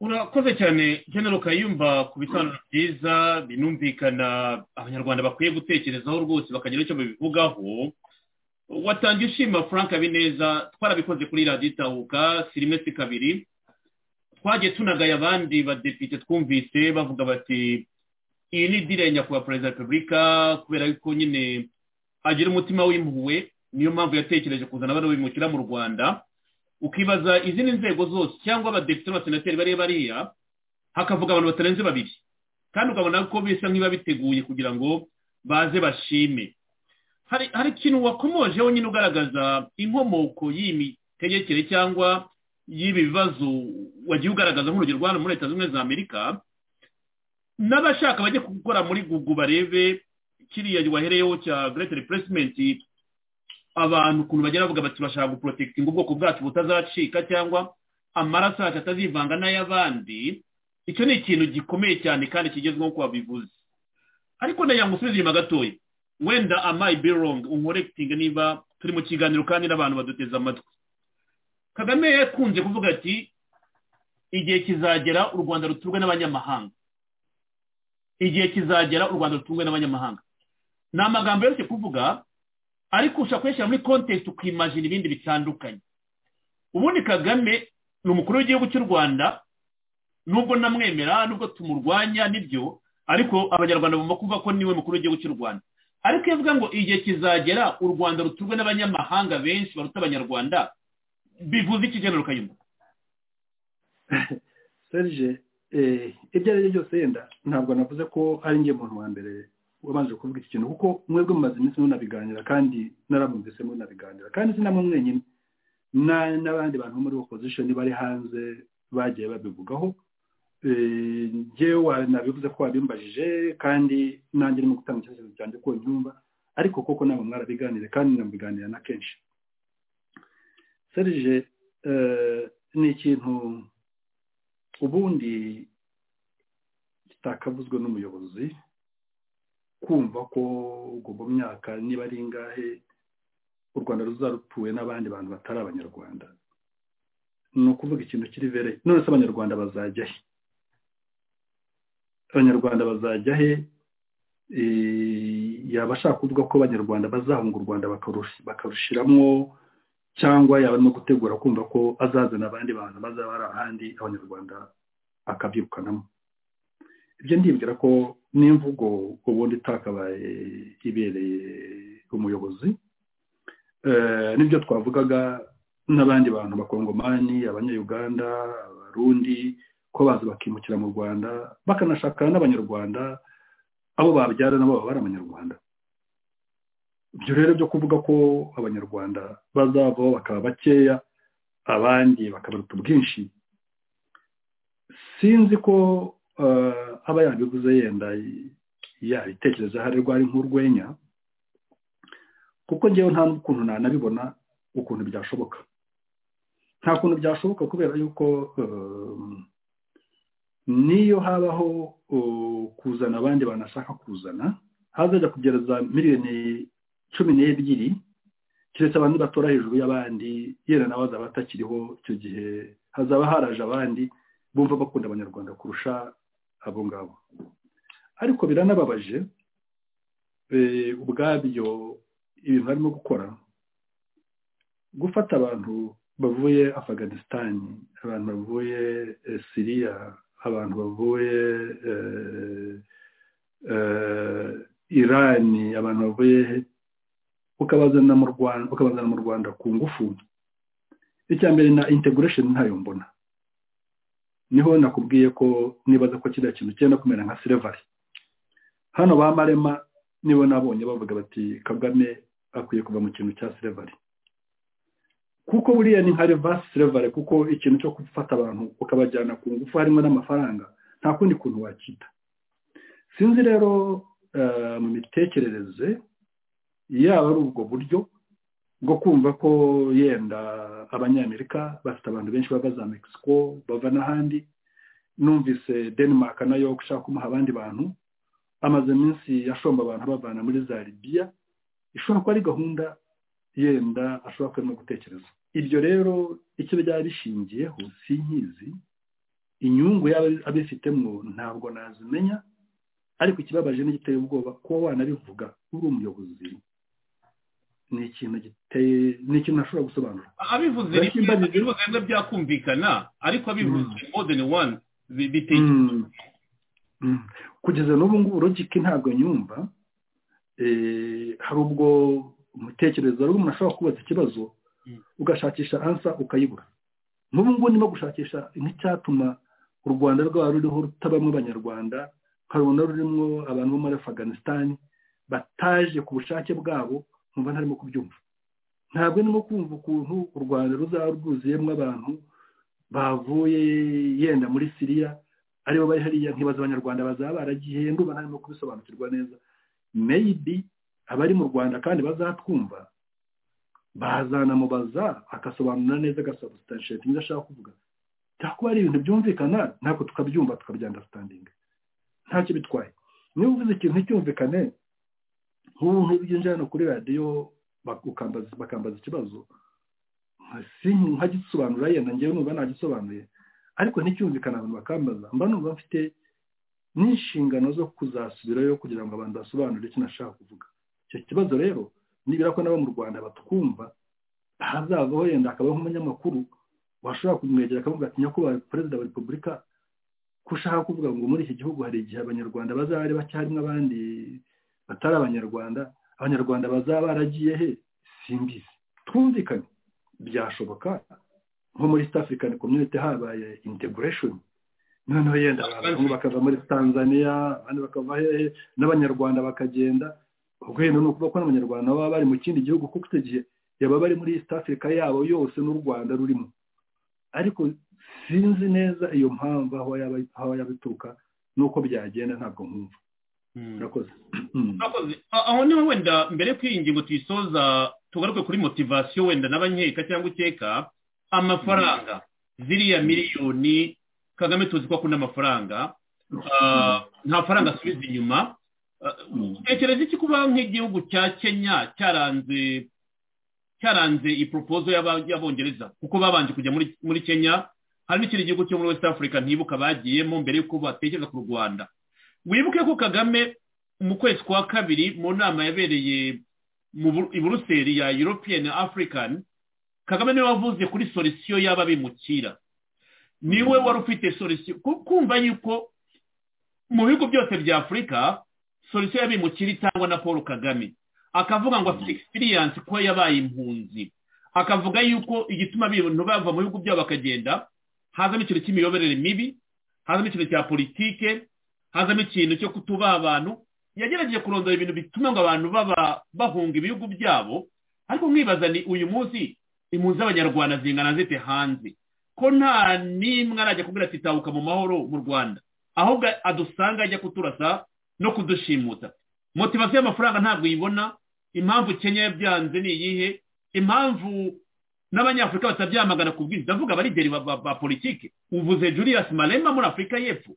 [SPEAKER 6] urakoze cyane genero kayumba ku bisobanuro byiza binumvikana abanyarwanda bakwiye gutekerezaho rwose bakagira icyo babivugaho watangiye ushima frank habineza twarabikoze kuri radiyo itahuka sirime si kabiri twagiye tunagaye abandi badepite twumvise bavuga bati iyi ni idire ya nyakubahwa perezida wa repubulika kubera yuko nyine agira umutima w'impuhwe niyo mpamvu yatekereje kuzana abana bimukira mu rwanda ukibaza izindi nzego zose cyangwa abadepite n'abasenateri bari bariya hakavuga abantu batarenze babiri kandi ukabona ko bisa nk'ibiba biteguye kugira ngo baze bashime hari hari ikintu wakomoje nyine ugaragaza inkomoko y'imitegekere cyangwa y'ibi bibazo wagiye ugaragaza nk'urugero rwa hano muri leta zunze za amerika n'abashaka bajye gukora muri gugu barebe kiriya wahereyeho cya great replacement abantu ukuntu bagera bavuga bati bashaka guporotekitinga ubwoko bwacu butazacika cyangwa amaraso yacu atazivanga n'ay'abandi icyo ni ikintu gikomeye cyane kandi kigezweho ko wabivuze ariko nagira ngo usubize inyuma gatoya wenda amayi birongi unkorekitinga niba turi mu kiganiro kandi n'abantu baduteze amatwi kagame yakunze kuvuga ati igihe kizagera u rwanda ruturwe n'abanyamahanga igihe kizagera u rwanda ruturwe n'abanyamahanga ni amagambo yoroshye kuvuga ariko ushobora kuyashyira muri kontekisi ukimajina ibindi bitandukanye ubundi kagame ni umukuru w'igihugu cy'u rwanda nubwo namwemera nubwo tumurwanya nibyo ariko abanyarwanda bagomba kuvuga ko niwe mukuru w'igihugu cy'u rwanda ariko iyo avuga ngo igihe kizagera u rwanda ruturwe n'abanyamahanga benshi baruta abanyarwanda bivuze iki genero kayumba
[SPEAKER 7] serge ibyo ari byo byose yenda ntabwo navuze ko ari njye muntu wa mbere wabanje kuvuga iki kintu kuko mwebwe mumaze iminsi munabiganira kandi naramwumvise munabiganira kandi sinamwe mwenyine n'abandi bantu bo muri opozishoni bari hanze bagiye babivugaho njyewe nabivuze ko wabimbajije kandi nanjye urimo gutanga icyerekezo cyanjye ko nyumva ariko koko ntabwo mwarabiganire kandi namubiganira na kenshi serije ni ikintu ubundi kitakavuzwe n'umuyobozi kumva ko ubwo mu myaka niba ari ingahe u rwanda ruzarutuwe n'abandi bantu batari abanyarwanda ni ukuvuga ikintu kiri vere none se abanyarwanda bazajya he abanyarwanda bazajya he yaba ashaka kuvuga ko abanyarwanda bazahunga u rwanda bakarushiramo cyangwa yaba no gutegura kumva ko azazana abandi bantu bazaba ari ahandi abanyarwanda akabyirukanamo ibyo ndibwira ko n'imvugo ubundi itakabaye ibereye umuyobozi Eh, nibyo twavugaga n'abandi bantu bakongomani abanyayuganda abarundi ko baza bakimukira mu rwanda bakanashakana n'abanyarwanda abo babyara nabo baba ari abanyarwanda ibyo rero byo kuvuga ko abanyarwanda bazavaho bakaba bakeya abandi bakabaruta ubwinshi sinzi ko eh, aba yabivuze yenda yabitekereza hari rwari nk'urwenya kuko ngewe nta n'ukuntu nanabibona ukuntu byashoboka nta kuntu byashoboka kubera yuko um, niyo habaho uh, kuzana abandi banashaka kuzana hazajya kugera za miliyoni cumi n'ebyiri keretse abantu batora hejuru y'abandi yenda nawe azaba atakiriho icyo gihe hazaba haraje abandi bumva bakunda abanyarwanda kurusha abo ngabo ariko biranababaje eh, ubwabyo ibintu barimo gukora gufata abantu bavuye afganistan abantu bavuye eh, siriya abantu bavuye eh, eh, irani abantu bavuye ukabazana mu rwanda ukabazana mu rwanda ku ngufu icya mbere na integration ntayo mbona niho nakubwiye ko nibaza ko kiriya kintu cyenda kumera nka silver hano ba marema nibo nabonye bavuga bati kagame akwiye kuva mu kintu cya silver kuko buriya ni nka reverse silver kuko ikintu cyo gufata abantu ukabajyana ku ngufu harimo n'amafaranga nta kundi kuntu wakita sinzi rero eh, mu mitekerereze yaba ari ubwo buryo bwo kumva ko yenda abanyamerika bafite abantu benshi bava za mexico bava n'ahandi numvise denmark nayo gushaka kumuha abandi bantu amaze iminsi ashomba abantu abavana muri za libiya ishobora kuba ari gahunda yenda ashobora kuba arimo gutekereza ibyo rero icyo byaba bishingiyeho si nkizi inyungu yaba abifitemo ntabwo nazimenya ariko ikibabaje n'igiteye ubwoba kuba wanabivuga uri umuyobozi ni ikintu giteye ni ikintu ntashobora gusobanura
[SPEAKER 6] abivuze
[SPEAKER 7] Ariko
[SPEAKER 6] rimwe
[SPEAKER 7] imbajije-
[SPEAKER 6] bivuze rimwe byakumvikana ariko abivuze more than one bi- biteye
[SPEAKER 7] Mm. Mm. kugeza n'ubu ngubu logike ntabwo nyumva Eh, hari ubwo umutekerereza hari umuntu ashobora kubaza ikibazo
[SPEAKER 6] Mm.
[SPEAKER 7] ugashakisha ansa ukayibura n'ubu ngubu ndimo gushakisha nk'icyatuma u rwanda rwaba ruriho rutabamo abanyarwanda nkarubona rurimo abantu bo muri afganistan bataje ku bushake bwabo nkumva ntarimo kubyumva ntabwo ndimo kumva ukuntu u rwanda ruzaba rwuzuyemo abantu bavuye yenda muri siriya aribo bari hariya nkibaza abanyarwanda bazaba baragiye ndumva ntarimo kubisobanukirwa neza maybe abari mu rwanda kandi bazatwumva bazanamubaza agasobanura neza agasubstansheti ibyo ashaka kuvuga cyakuba ari ibintu byumvikana ntabwo tukabyumva tukabyandastandinga ntacyo bitwaye niba uvuze ikintu nticyumvikane nk'ubu byinjira hano kuri radiyo bak- ukambaza- bakambaza ikibazo si nkagisobanura yenda ngewe numva nagisobanuye ariko nticyumvikana abantu bakambaza mba numva mfite n'inshingano zo kuzasubirayo kugira ngo abantu basobanurire icyo nashaka kuvuga icyo kibazo rero nibura ko nabo mu rwanda batwumva hazavaho yenda akabaho nk'umunyamakuru washobora kumwegera akavuga ati nyakubahwa perezida wa repubulika ko ushaka kuvuga ngo muri iki gihugu hari igihe abanyarwanda bazaba ari bacyarimo abandi batari abanyarwanda abanyarwanda bazaba baragiye he simbizi twumvikane byashoboka nko muri east african community habaye integration noneho yenda abantu bakava muri tanzania abandi bakava hehe n'abanyarwanda bakagenda ubwo yenda ni ukuvuga ko n'abanyarwanda baba bari mu kindi gihugu kuko icyo gihe yaba bari muri east africa yabo yose n'u rwanda rurimo ariko sinzi neza iyo mpamvu aho yaba- aho yaba ituruka n'uko byagenda ntabwo nkumva
[SPEAKER 6] Mm.
[SPEAKER 7] murakoze Mm.
[SPEAKER 6] Murakoze. A- aho niho wenda mbere y'uko iyi ngingo tuyisoza tugaruke kuri motivasiyo wenda n'abanyeka cyangwa ukeka amafaranga ziriya miliyoni kagame tuzi ko akunda amafaranga Ah, nta faranga asubiza inyuma Ah, utekereza iki kuba nk'igihugu cya kenya cyaranze cyaranze iyi proposal y'aba- y'abongereza kuko babanje kujya muri muri kenya hari n'ikindi gihugu cyo muri west africa ntibuka bagiyemo mbere y'uko batekereza ku rwanda wibuke ko kagame mu kwezi kwa kabiri mu nama yabereye mu Bur- i buruseli ya european african kagame niwe wavuze kuri solisiyo y'aba bimukira niwe wari ufite solisiyo kumva yuko mu bihugu byose bya afurika solisiyo y'abimukira itangwa na paul kagame akavuga ngo afite egisipiriyanse kuba yabaye impunzi akavuga yuko igituma abantu bava mu bihugu byabo bakagenda hazamo ikintu cy'imiyoborere mibi hazamo ikintu cya politike hazamo ikintu cyo kutubaha abantu yagerageje kurondora ibintu bituma ngo abantu baba bahunga ibihugu byabo ariko mwibaza ni uyu munsi impunzi z'abanyarwanda zingana zite hanze ko nta n'imwe arajya kubwira ati tabuka mu mahoro mu rwanda ahubwo adusanga ajya kuturasa no kudushimuta motivasiyo y'amafaranga ntabwo uyibona impamvu kenya yabyanze ni iyihe impamvu n'abanyafurika batabyamagana ku bwizi ndavuga abarigeri ba- ba ba politiki uvuze julius marema muri afurika y'epfo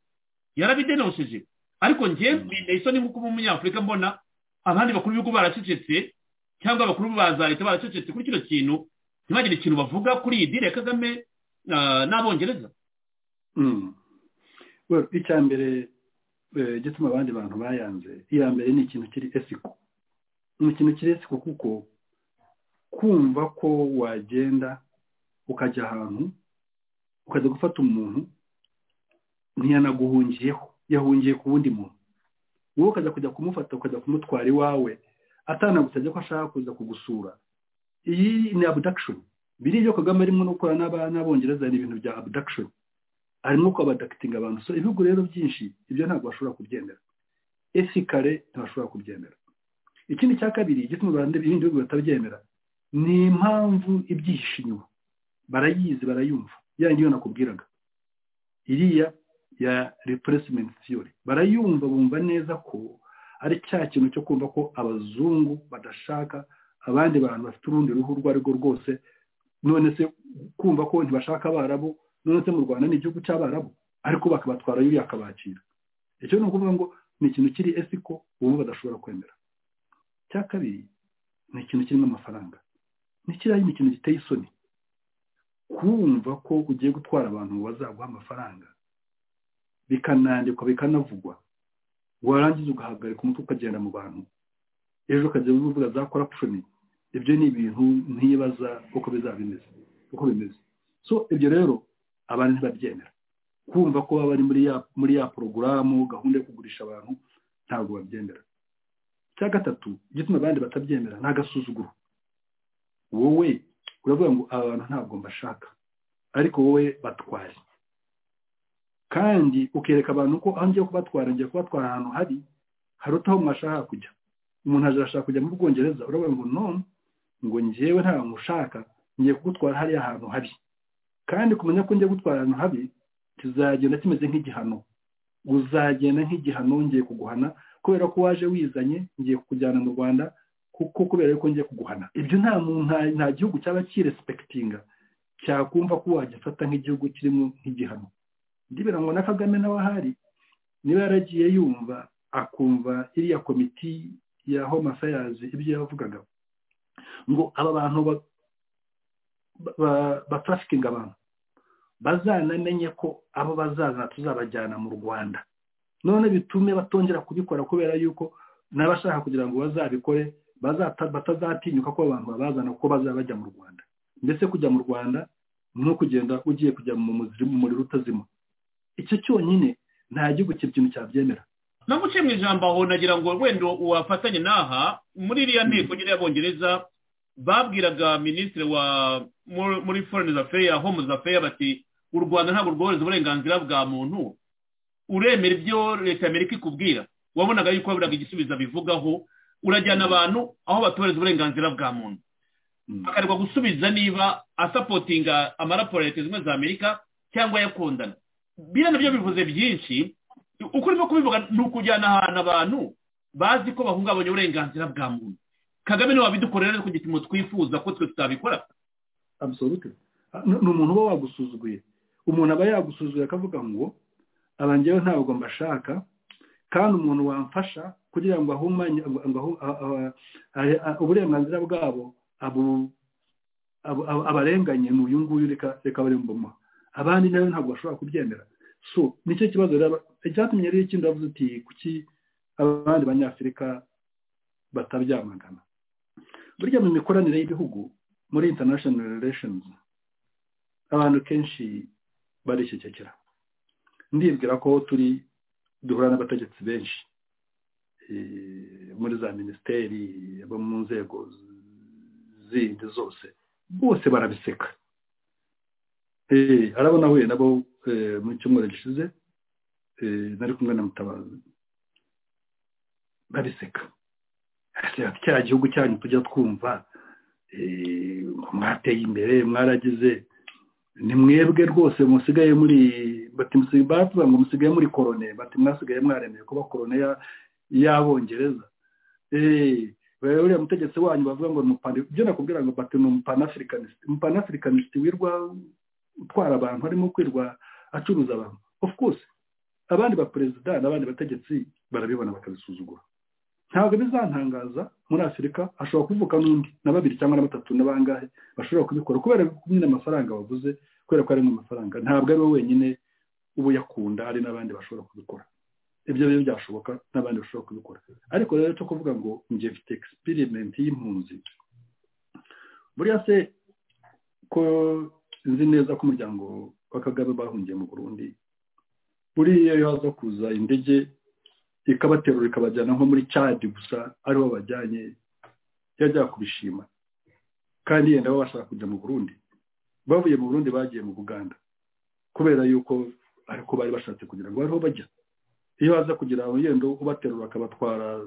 [SPEAKER 6] yarabidenosheje ariko njye mbine isoni nk'uko uba umunyafurika mbona abandi bakuru b'ibihugu baracecetse cyangwa abakuru ba za leta baracecetse kuri kino kintu ntibagire ikintu bavuga kuri iyi dile ya kagame ah, n'abongereza
[SPEAKER 7] Mm. Well, icya mbere eh, igituma abandi bantu bayanze iya mbere ni ikintu kiri esiko ni ikintu kiri esiko kuko kumva ko wagenda ukajya ahantu ukajya gufata umuntu ntiyanaguhungiyeho yahungiye ku wundi muntu wowe ukajya kujya kumufata ukajya kumutwara iwawe atanagusabye ko ashaka kuza kugusura iyi ni abduction biriya ibyo kagame arimo no gukora n'aba- n'abongereza ni ibintu bya abduction harimo kwabadakitinga abantu so ibihugu rero byinshi ibyo ntabwo bashobora kubyemera esikare ntibashobora kubyemera ikindi cya kabiri igituma abantu ibindi bihugu batabyemera ni impamvu ibyihishe inyuma barayizi barayumva ya niyo nakubwiraga iriya ya replacement theory barayumva bumva neza ko ari cya kintu cyo kumva ko abazungu badashaka abandi bantu bafite urundi ruhu urwo ari rwo rwose none se kumva ko ntibashaka abarabu none se mu rwanda ni igihugu cy'abarabu ariko bakabatwara yuriya akabakira icyo ni ukuvuga ngo ni ikintu kiri esiko ubu badashobora kwemera cya kabiri ni ikintu kirimo amafaranga ni kiriya ni ikintu giteye isoni kumva ko ugiye gutwara abantu bazaguha amafaranga bikanandikwa bikanavugwa warangiza ugahagarika umutwe ukagenda mu bantu ejo ukajya uvuga za korapshoni ibyo ni ibintu ntibaza uko bizaba bimeze uko bimeze so ibyo rero abantu ntibabyemera kumva ko baba bari muri ya muri ya porogaramu gahunda yo kugurisha abantu ntabwo babyemera icya gatatu igituma abandi batabyemera ni agasuzuguro wowe uravuga ngo aba bantu ntabwo mbashaka ariko wowe batwaye kandi ukereka abantu ko aho ngiye kubatwara ngiye kubatwara ahantu hari haruta aho mwashaka kujya umuntu aje arashaka kujya mu bwongereza uravuga ngo none ngo njyewe nta nkushaka ngiye kugutwara hariya hantu habi kandi kumenya ko ngiye gutwara ahantu habi kizagenda kimeze nk'igihano uzagenda nk'igihano ngiye kuguhana kubera ko waje wizanye ngiye kukujyana mu rwanda kuko kubera ko ngiye kuguhana ibyo nta muntu nta- nta gihugu cyaba kiresipekitinga cyakumva ko wagifata nk'igihugu kirimo nk'igihano ndibera ngo na kagame nawe ahari niba yaragiye yumva akumva iriya komiti ya home affairs ibyo yavugaga ngo aba bantu ba- ba- batarafikinga abantu bazanamenye ko abo bazazana tuzabajyana mu rwanda none bitume batongera kubikora kubera yuko n'abashaka kugira ngo bazabikore bazata- batazatinyuka ko abantu babazana kuko bazaba bajya mu rwanda mbese kujya mu rwanda ni kugenda ugiye kujya mu muzimu- mu muriro utazima icyo cyonyine nta gihugu ikintu cyabyemera
[SPEAKER 6] naguciye mu ijambo aho nagira ngo wenda wafatanye n'aha muri iriya nteko nyine y'abongereza babwiraga minisitiri wa muri- muri foreign affairs home affairs bati u rwanda ntabwo rworohereza uburenganzira bwa muntu uremera ibyo leta ya amerika ikubwira wabonaga yuko baburaga igisubizo bivugaho urajyana abantu aho batohereza uburenganzira bwa muntu
[SPEAKER 7] Mm.
[SPEAKER 6] akarwa gusubiza niba asapotinga amaraporo ya leta zimwe za amerika cyangwa ayakundana biriya nabyo bivuze byinshi uko urimo kubivuga ni ukujyana ahantu abantu bazi ko bahungabanya uburenganzira bwa muntu kagame niwe wabidukorera rero ku gipimo twifuza ko twe tutabikora
[SPEAKER 7] absolute Ah, ni ni umuntu uba wagusuzuguye umuntu aba yagusuzuguye akavuga ngo aba njyewe ntabwo mbashaka kandi umuntu wamfasha kugira ngo ahumanye ngo- ngo ahu- a- a- a- a- uburenganzira bwabo abu- abu- abu- abarenganye ni uyu nguyu reka reka bari mbumuha abandi nawe ntabwo bashobora kubyemera so nicyo kibazo rero aba- icyatumye rero ikindi avuze uti kuki abandi banyafurika batabyamagana burya mu mikoranire y'ibihugu muri international relations abantu kenshi barishyikira ndibwira ko turi duhura n'abategetsi benshi eh, muri za minisiteri abo mu nzego zindi zose bose barabiseka Eh, harabo nahuye nabo eh, mu cyumweru gishize eh, nari kumwe na mutabazi babiseka Ati, cya gihugu cyanyu tujya twumva eh, mwateye imbere mwaragize ni mwebwe rwose musigaye muri bati musi- bavuga ngo musigaye muri korone bati mwasigaye mwaremeye kuba korone ya- y'abongereza Eh, we- uriya mutegetsi wanyu bavuga ngo ni umupana- ibyo nakubwira ngo bati ni umupanaafricanist umupanaafricanist wirwa utwara abantu harimo kwirwa acuruza abantu of course abandi baperezida n'abandi bategetsi barabibona bakabisuzugura ntabwo bizantangaza muri afurika hashobora kuvuka n'undi na babiri cyangwa na batatu na bangahe bashobora kubikora kubera nyine amafaranga waguze kubera ko ari mu mafaranga ntabwo ari we wenyine uba uyakunda hari n'abandi bashobora kubikora ibyo rero byashoboka n'abandi bashobora kubikora ariko rero cyo kuvuga ngo njye mfite experiment y'impunzi buriya se ko nzi neza ko umuryango wa kagame bahungiye mu burundi buriya iyo haza kuza indege ikabaterura ikabajyana nko muri cadi gusa ariho bajyanye yajya kubishima kandi yenda baba bashaka kujya mu burundi bavuye mu burundi bagiye mu buganda kubera yuko ariko bari bashatse kugira ngo bariho bajya iyo baza kugira ngo yenda ubaterura akabatwara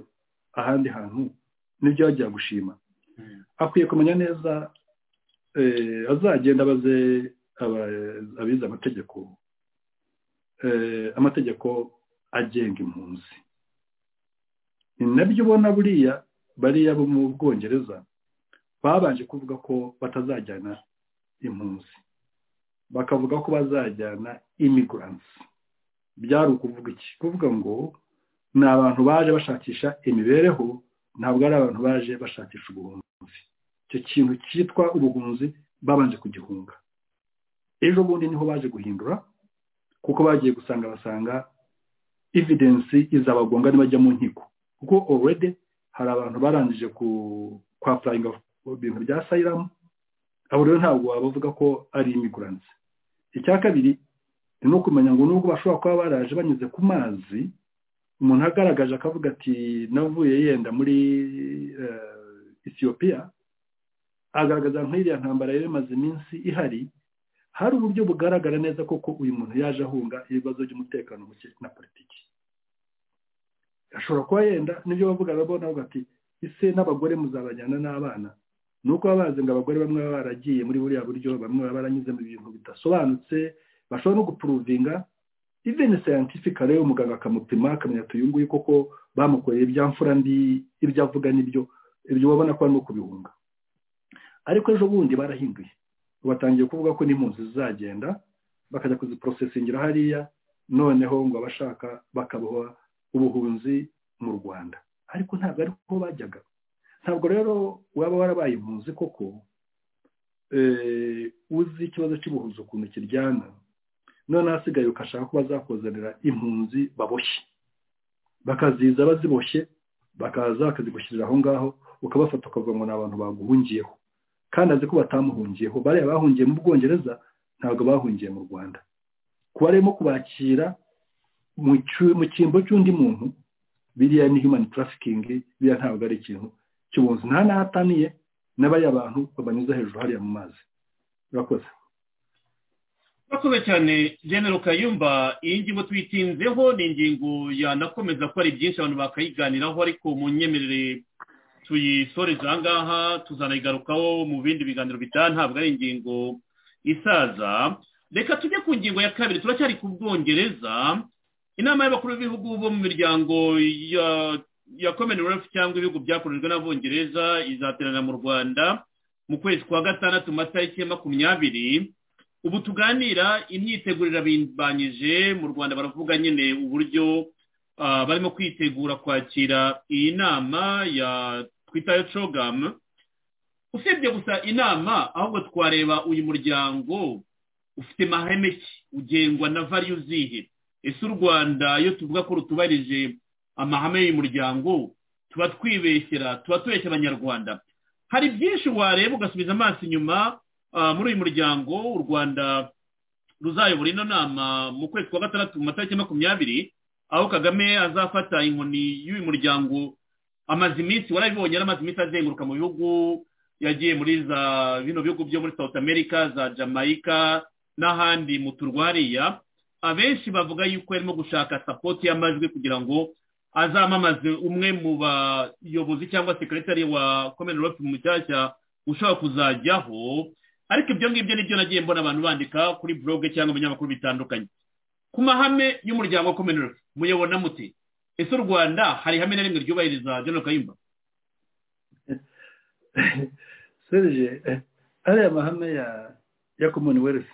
[SPEAKER 7] ahandi hantu nibyo bajya gushima akwiye kumenya neza eh, azagenda abaze aba- abize amategeko eh, amategeko agenga impunzi ni nabyo ubona buriya bariya bo mu bwongereza babanje kuvuga ko batazajyana impunzi bakavuga ko bazajyana imigransi byari ukuvuga iki kuvuga ngo ni abantu baje bashakisha imibereho ntabwo ari abantu baje bashakisha ubuhunzi icyo kintu cyitwa ubuhunzi babanje kugihunga ejo bundi niho baje guhindura kuko bagiye gusanga basanga evidensi izabagonga nibajya mu nkiko kuko already hari abantu barangije ku kwa furayinga mu bintu bya sayiramu abo rero ntabwo bavuga ko ari imigurantse icya kabiri ni ukumenya ngo nubwo bashobora kuba baraje banyuze ku mazi umuntu agaragaje akavuga ati navuye yenda muri eh, Ethiopia agaragaza nk'iriya ntambara yari imaze iminsi ihari hari uburyo bugaragara neza koko uyu muntu yaje ahunga ibibazo by'umutekano muke na politiki ashobora kuba yenda nibyo bavuga babona bavuga ati ese n'abagore muzabajyana n'abana ni uko baba bazi ngo abagore bamwe baba baragiye muri buriya buryo bamwe baba baranyuze mu bintu bidasobanutse bashobora no gupuruvinga even scientifica rero umuganga akamupima akamenya ati uyu nguyu koko bamukoreye ibyamfura ndi ibyo avuga n'ibyo ibyo babona ko barimo kubihunga ariko ejo bundi barahinduye batangiye kuvuga ko n'impunzi zizagenda bakajya kuziporosesingira hariya noneho ngo abashaka bakabaha ubuhunzi mu rwanda ariko ntabwo ariho bajyaga ntabwo rero waba warabaye impunzi koko eh, uzi ikibazo cy'ubuhunzi ukuntu kiryana none hasigaye ugashaka ko bazakuzanira impunzi baboshye bakaziza baziboshye bakaza bakazigushyirira aho ngaho ukabafata ukavuga ngo ni abantu baguhungiyeho kandi azi ko batamuhungiyeho bariya bahungiye mu bwongereza ntabwo bahungiye mu rwanda kuba arimo kubakira mu cyu- mu cyimbo cy'undi muntu biriya ni human trafficking biriya ntabwo ari ikintu cy'ubunzi nta n'ahataniye n'abariya bantu babanyuza hejuru hariya mu mazi urakoze
[SPEAKER 6] urakoze cyane genero kayumba iyi ngingo tuyitinzeho ni ingingo yanakomeza ko ari byinshi abantu bakayiganiraho ariko mu nyemerere tuyisoreza aha ngaha tuzanayigarukaho mu bindi biganiro bitaha ntabwo ari ingingo isaza reka tujye ku ngingo ya kabiri turacyari ku bwongereza inama y'abakuru b'ibihugu bo mu miryango ya ya commonwealth cyangwa ibihugu byakorejwe n'abongereza izateranira mu rwanda mu kwezi kwa gatandatu mu matariki ya makumyabiri ubu tuganira imyitegurire bimbanyije mu rwanda baravuga nyine uburyo ah, barimo kwitegura kwakira iyi nama ya twitayo cogamu usibye gusa inama ahubwo twareba uyu muryango ufite mahame ki ugengwa na variyu zihe ese u rwanda iyo tuvuga ko rutubarije amahame y'uyu muryango tuba twibeshyera tuba tubeshya abanyarwanda hari byinshi wareba ugasubiza amaso inyuma ah, muri uyu muryango u rwanda ruzayobora ino nama mu kwezi kwa gatandatu mu matariki makumyabiri aho kagame azafata inkoni y'uyu muryango amaze iminsi warabibonye yari amaze iminsi azenguruka mu bihugu yagiye muri za bino bihugu byo muri south america za jamaica n'ahandi mu turwariya abenshi bavuga yuko yarimo gushaka sapoti y'amajwi kugira ngo azamamaze umwe mu bayobozi cyangwa sekiretari wa komini ropu mushyashya ushobora kuzajyaho ariko ibyo ngibyo nibyo nagiye mbona abantu bandika kuri blog cyangwa ibinyamakuru bitandukanye ku mahame y'umuryango wa komini ropu muyobona muti ese u rwanda hari ihame na rimwe ryubahiriza General kayumba
[SPEAKER 7] serge ariya mahame ya ya commonwealth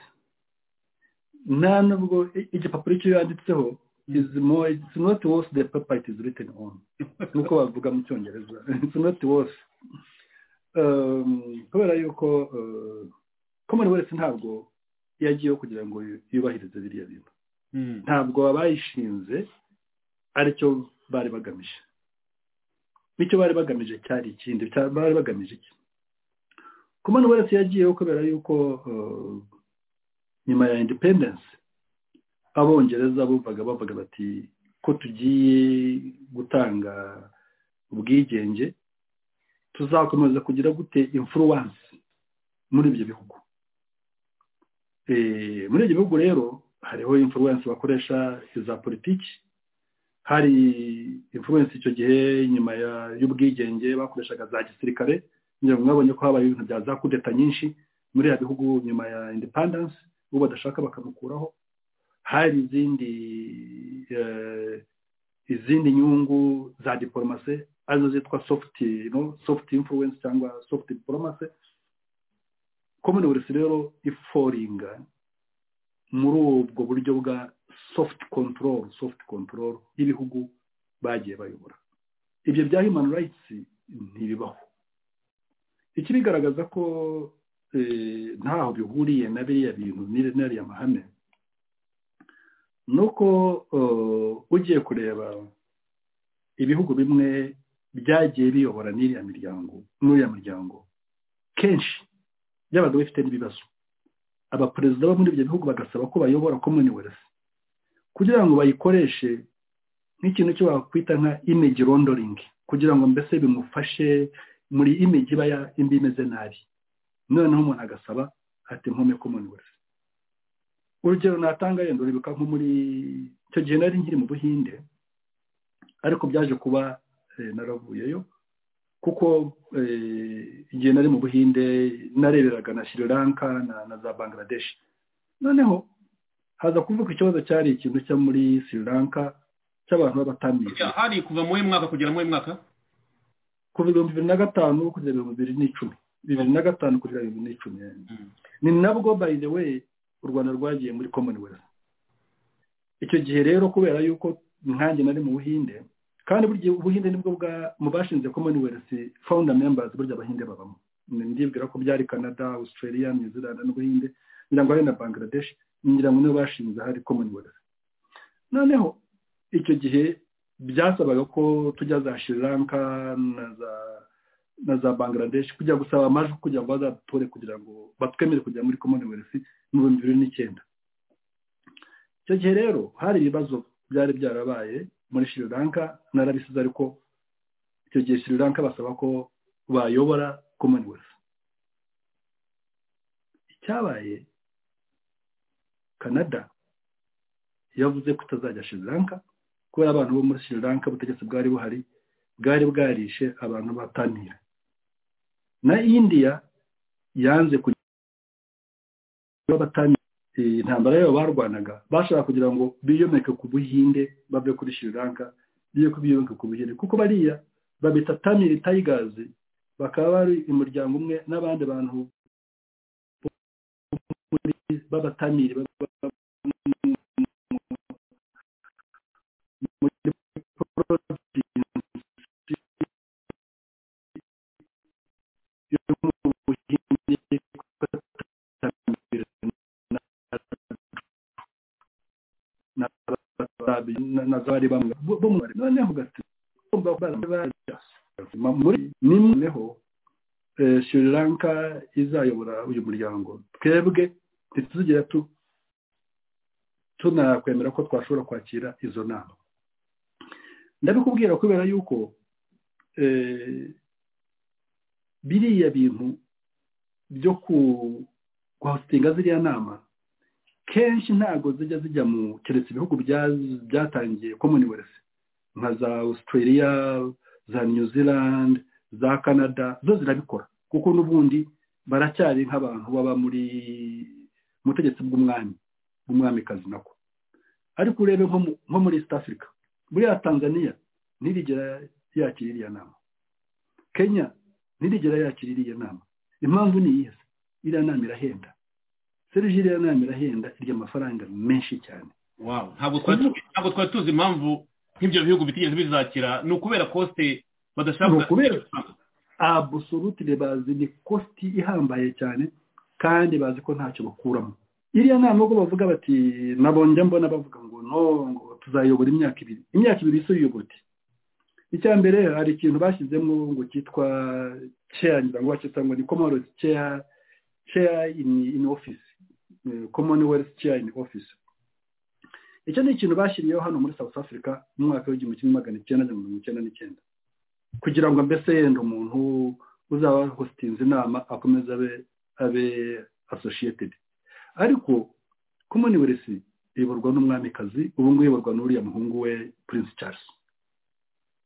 [SPEAKER 7] nta nubwo i- igipapuro icyo yanditseho is more it's not worth the paper it is written on nuko bavuga mu cyongereza it's not worth Um, kubera yuko uh, commonwealth ntabwo yagiyeho kugira ngo yu- yubahirize biriya bintu ntabwo abayishinze aricyo bari bagamije nicyo bari bagamije cyari ikindi cya- bari bagamije iki commonwealth yagiyeho kubera yuko uh, nyuma ya independence abongereza bumvaga bavuga bati ko tugiye gutanga ubwigenge tuzakomeza kugira gute influence muri ibyo bihugu Eh, muri ibyo bihugu rero hariho influence bakoresha iza politiki hari influence icyo gihe nyuma ya- y'ubwigenge bakoreshaga za gisirikare ngira ngo mwabonye ko habaye ibintu bya za kudeta nyinshi muri ya bihugu nyuma ya independence uwo badashaka bakamukuraho hari izindi eh, izindi nyungu za diporomase arizo zitwa soft no soft influence cyangwa soft diporomase commonwealth rero iforinga muri ubwo buryo bwa soft control soft control y'ibihugu bagiye bayobora ibyo bya human rights ntibibaho ikibigaragaza ko eh, ntaho bihuriye na biriya bintu n'iri- n'ariya mahame ni uko eh, ugiye kureba ibihugu bimwe byagiye biyobora n'iriya miryango n'uriya muryango kenshi byabaga bifite n'ibibazo abaperezida bo muri ibyo bihugu bagasaba ko bayobora commonwealth kugira ngo bayikoreshe nk'ikintu cyo wakwita nka image rondoringi kugira ngo mbese bimufashe muri image iba ya- imbi imeze nabi noneho umuntu agasaba ati nkome commonwealth urugero natanga yenda uribuka nko muri icyo gihe nari nkiri mu buhinde ariko byaje kuba eh, naravuyeyo kuko eh, igihe nari mu buhinde nareberaga na sri lanka na, na za bangladesh noneho haza kuvuka ikibazo cyari ikintu cyo muri sri lanka cy'abantu b'abatamizi
[SPEAKER 6] Ya, hari kuva mu mwaka kugera mu mwaka
[SPEAKER 7] kuva ibihumbi bibiri na gatanu kugera ibihumbi bibiri n'icumi bibiri na gatanu kugera bibiri n'icumi
[SPEAKER 6] Mm.
[SPEAKER 7] ni nabwo by the way u rwanda rwagiye muri commonwealth icyo gihe rero kubera yuko nkanjye nari mu buhinde kandi buri gihe ubuhinde nibwo bwa mu bashinze commonwealth founder members burya abahinde babamo Ni- ndibwira ko byari canada australia new zealand n'ubuhinde ngira ngo hari na bangladesh ngira ngo nibo bashinze hari commonwealth noneho icyo gihe byasabaga ko tujya za sri lanka na za na za bangladesh kujya gusaba amajwi kugira ngo bazatore kugira ngo batwemere kujya muri commonwealth mu bihumbi bibiri n'icyenda icyo gihe rero hari ibibazo byari byarabaye muri sri lanka narabisize ariko icyo gihe sri lanka basaba ko bayobora commonwealth icyabaye canada yavuze ko itazajya sri lanka kubera abantu bo muri sri lanka ubutegetsi bwari buhari bwari bwarishe abantu batanira na indiya yanze kugira batanira Eh, intambara yabo barwanaga bashaka kugira ngo biyomeke ku buhinde bave kuri sri lanka biye kubiyomeka ku buhinde kuko bariya babita tamil tigers bakaba bari umuryango umwe n'abandi bantu muri- b'abatamiri baba- muri provinsi yo mu Buhinde yitwa Tamil na- na- na- na zari bamwe bo- bo mu noneho ugati- urumva ko bari- bari- muri nimweho eh, sri lanka izayobora uyu muryango twebwe ntituzigera tu- tunakwemera ko twashobora kwakira izo nama ndabikubwira kubera yuko eh, biriya bintu byo kuhasitinga ziriya nama kenshi ntabwo zijya zijya mu keretse ibihugu bya- byatangiye commonwealth nka za australia za new zealand za canada zo zirabikora kuko n'ubundi baracyari nk'abantu baba muri mu butegetsi bw'umwami bw'umwamikazi nako ariko urebe nko mu- nko muri east africa buriya tanzania ntirigera yakira iriya nama kenya ntirigera yakira iriya nama impamvu ni iyihe se? iriya nama irahenda serivisi iriya nama irahenda irya amafaranga menshi cyane
[SPEAKER 6] Wow. ntabwo twari tuzi- ntabwo twari tuzi impamvu nk'ibyo bihugu bitigeze bizakira ni ukubera kosite badashaka
[SPEAKER 7] Ni ukubera- abusolutire bazi ni kositi ihambaye cyane kandi bazi ko ntacyo bakuramo iriya nama ubwo bavuga bati nabo njya mbona bavuga ngo no ngo tuzayobora imyaka ibiri imyaka ibiri se uyobora icya mbere hari ikintu bashyizemo ngo cyitwa ceya ngira ngo bacyita ngo ni komorosi ceya ceya ini ini ofisi commonwealth ceya ini ofisi icyo ni ikintu bashyiriyeho hano muri south africa mu mwaka w'igihumbi kimwe magana icyenda na mirongo icyenda n'icyenda kugira ngo mbese yenda umuntu uzaba hositinze inama akomeze abe abe associated ariko commonwealth iyoborwa n'umwamikazi ubu ngubu iyoborwa n'uriya muhungu we prince charles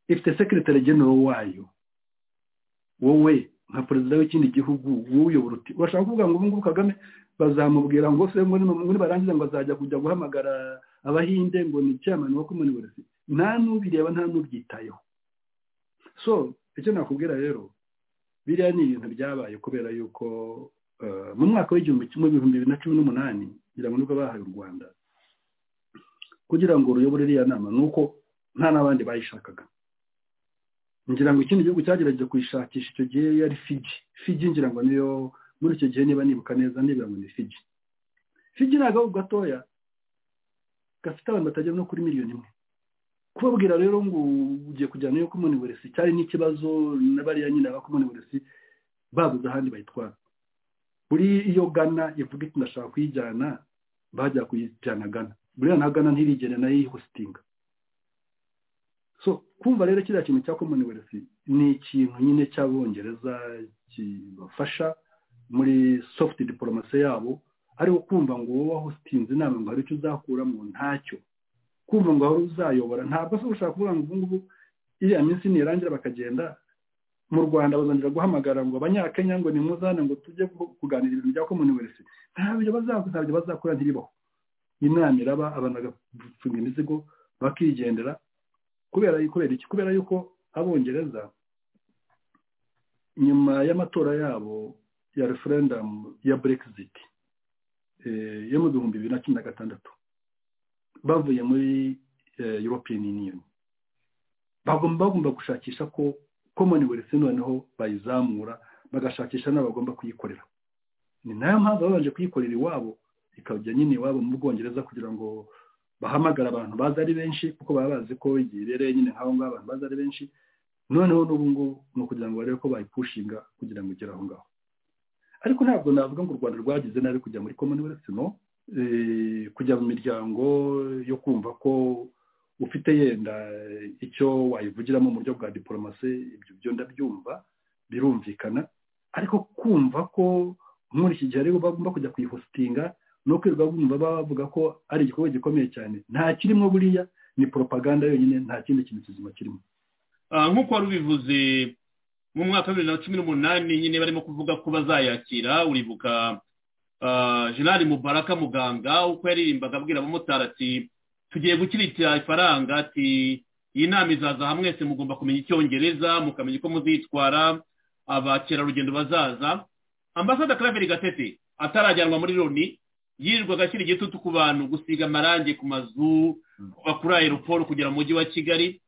[SPEAKER 7] ifite sekretari genero wayo wowe nka perezida w'ikindi gihugu wowe uyobora uti urashaka kuvuga ngo ubu ngubu kagame bazamubwira ngo se muri muri barangiza ngo azajya kujya guhamagara abahinde ngo ni chairman wa commonwealth nta n'ubireba nta n'ubyitayeho so icyo nakubwira rero biriya ni ibintu byabaye kubera yuko eh, mu mwaka w'igihumbi kimwe ibihumbi bibiri na cumi n'umunani kugira ngo nibwo bahaye u rwanda kugira ngo ruyobore iriya nama ni uko nta n'abandi bayishakaga ngira ngo ikindi gihugu cyagerageje kuyishakisha icyo gihe yari fiji fiji ngira ngo niyo muri icyo gihe niba nibuka neza nibura ngo ni fiji fiji ni agahugu gatoya gafite abantu batagera no kuri miliyoni imwe kubabwira rero ngo ugiye kujyana yo commonwealth cyari n'ikibazo na bariya nyine ba commonwealth babuze ahandi bayitwara buri iyo gana ivuga iti ndashaka kuyijyana bajya kuyijyana gana buriya na gana ntirigere nayo yihositinga so kumva rero kiriya kintu cya commonwealth ni ikintu nyine cy'abongereza kibafasha muri soft diplomasi yabo ariko kumva ngo wowe wahositinze inama ngo hari icyo uzakuramo ntacyo kumva ngo wari uzayobora ntabwo se ushaka kuvuga ngo ubu ngubu iriya minsi nirangira bakagenda mu rwanda bazongera guhamagara ngo abanyakenya ngo nimuzane ngo tujye ku- kuganira ibintu bya commonwealth ntabyo bazakora ntabyo bazakora ntiribaho inama iraba abantu bagafunga imizigo bakigendera kubera kubera iki kubera yuko abongereza nyuma y'amatora yabo ya referendamu ya brexit eh, yo mu bihumbi bibiri na cumi na gatandatu bavuye muri eh, european union bagomba bagomba gushakisha ko commonwealth noneho bayizamura bagashakisha n'abagomba kuyikorera ni nayo mpamvu babanje kuyikorera iwabo ikajya nyine iwabo mu bwongereza kugira ngo bahamagara abantu baza ari benshi kuko baba bazi ko igihe ibereye nyine nk'aho ngaho abantu baza ari benshi noneho n'ubu ngubu ni ukugira ngo barebe ko bayipushinga kugira ngo igere aho ngaho ariko ntabwo navuga ngo u rwanda rwagize nabi kujya muri commonwealth no eh, kujya mu miryango yo kumva ko ufite yenda icyo wayivugiramo mu buryo bwa diporomasi ibyo byo ndabyumva birumvikana ariko kumva ko muri iki gihe aribo bagomba kujya kuyihositinga no kwirirwa bumva bavuga ko ari igikorwa gikomeye cyane nta kirimo buriya ni propaganda yonyine nta kindi kintu kizima kirimo
[SPEAKER 6] Ah, nk'uko wari ubivuze mu mwaka wa bibiri na cumi n'umunani nyine barimo kuvuga ko bazayakira uribuka ah, jenerali mubaraka muganga uko yaririmbaga abwira abamotari ati tugiye gukirikira ifaranga ati iyi nama izaza hamwe mwese mugomba kumenya icyongereza mukamenya uko muzitwara abakerarugendo bazaza ambasada claver gatete atarajyanwa muri loni yirirwaga akiri igitutu ku bantu gusiga amarangi ku mazu bakuri aeroport kugera mu mujyi wa kigali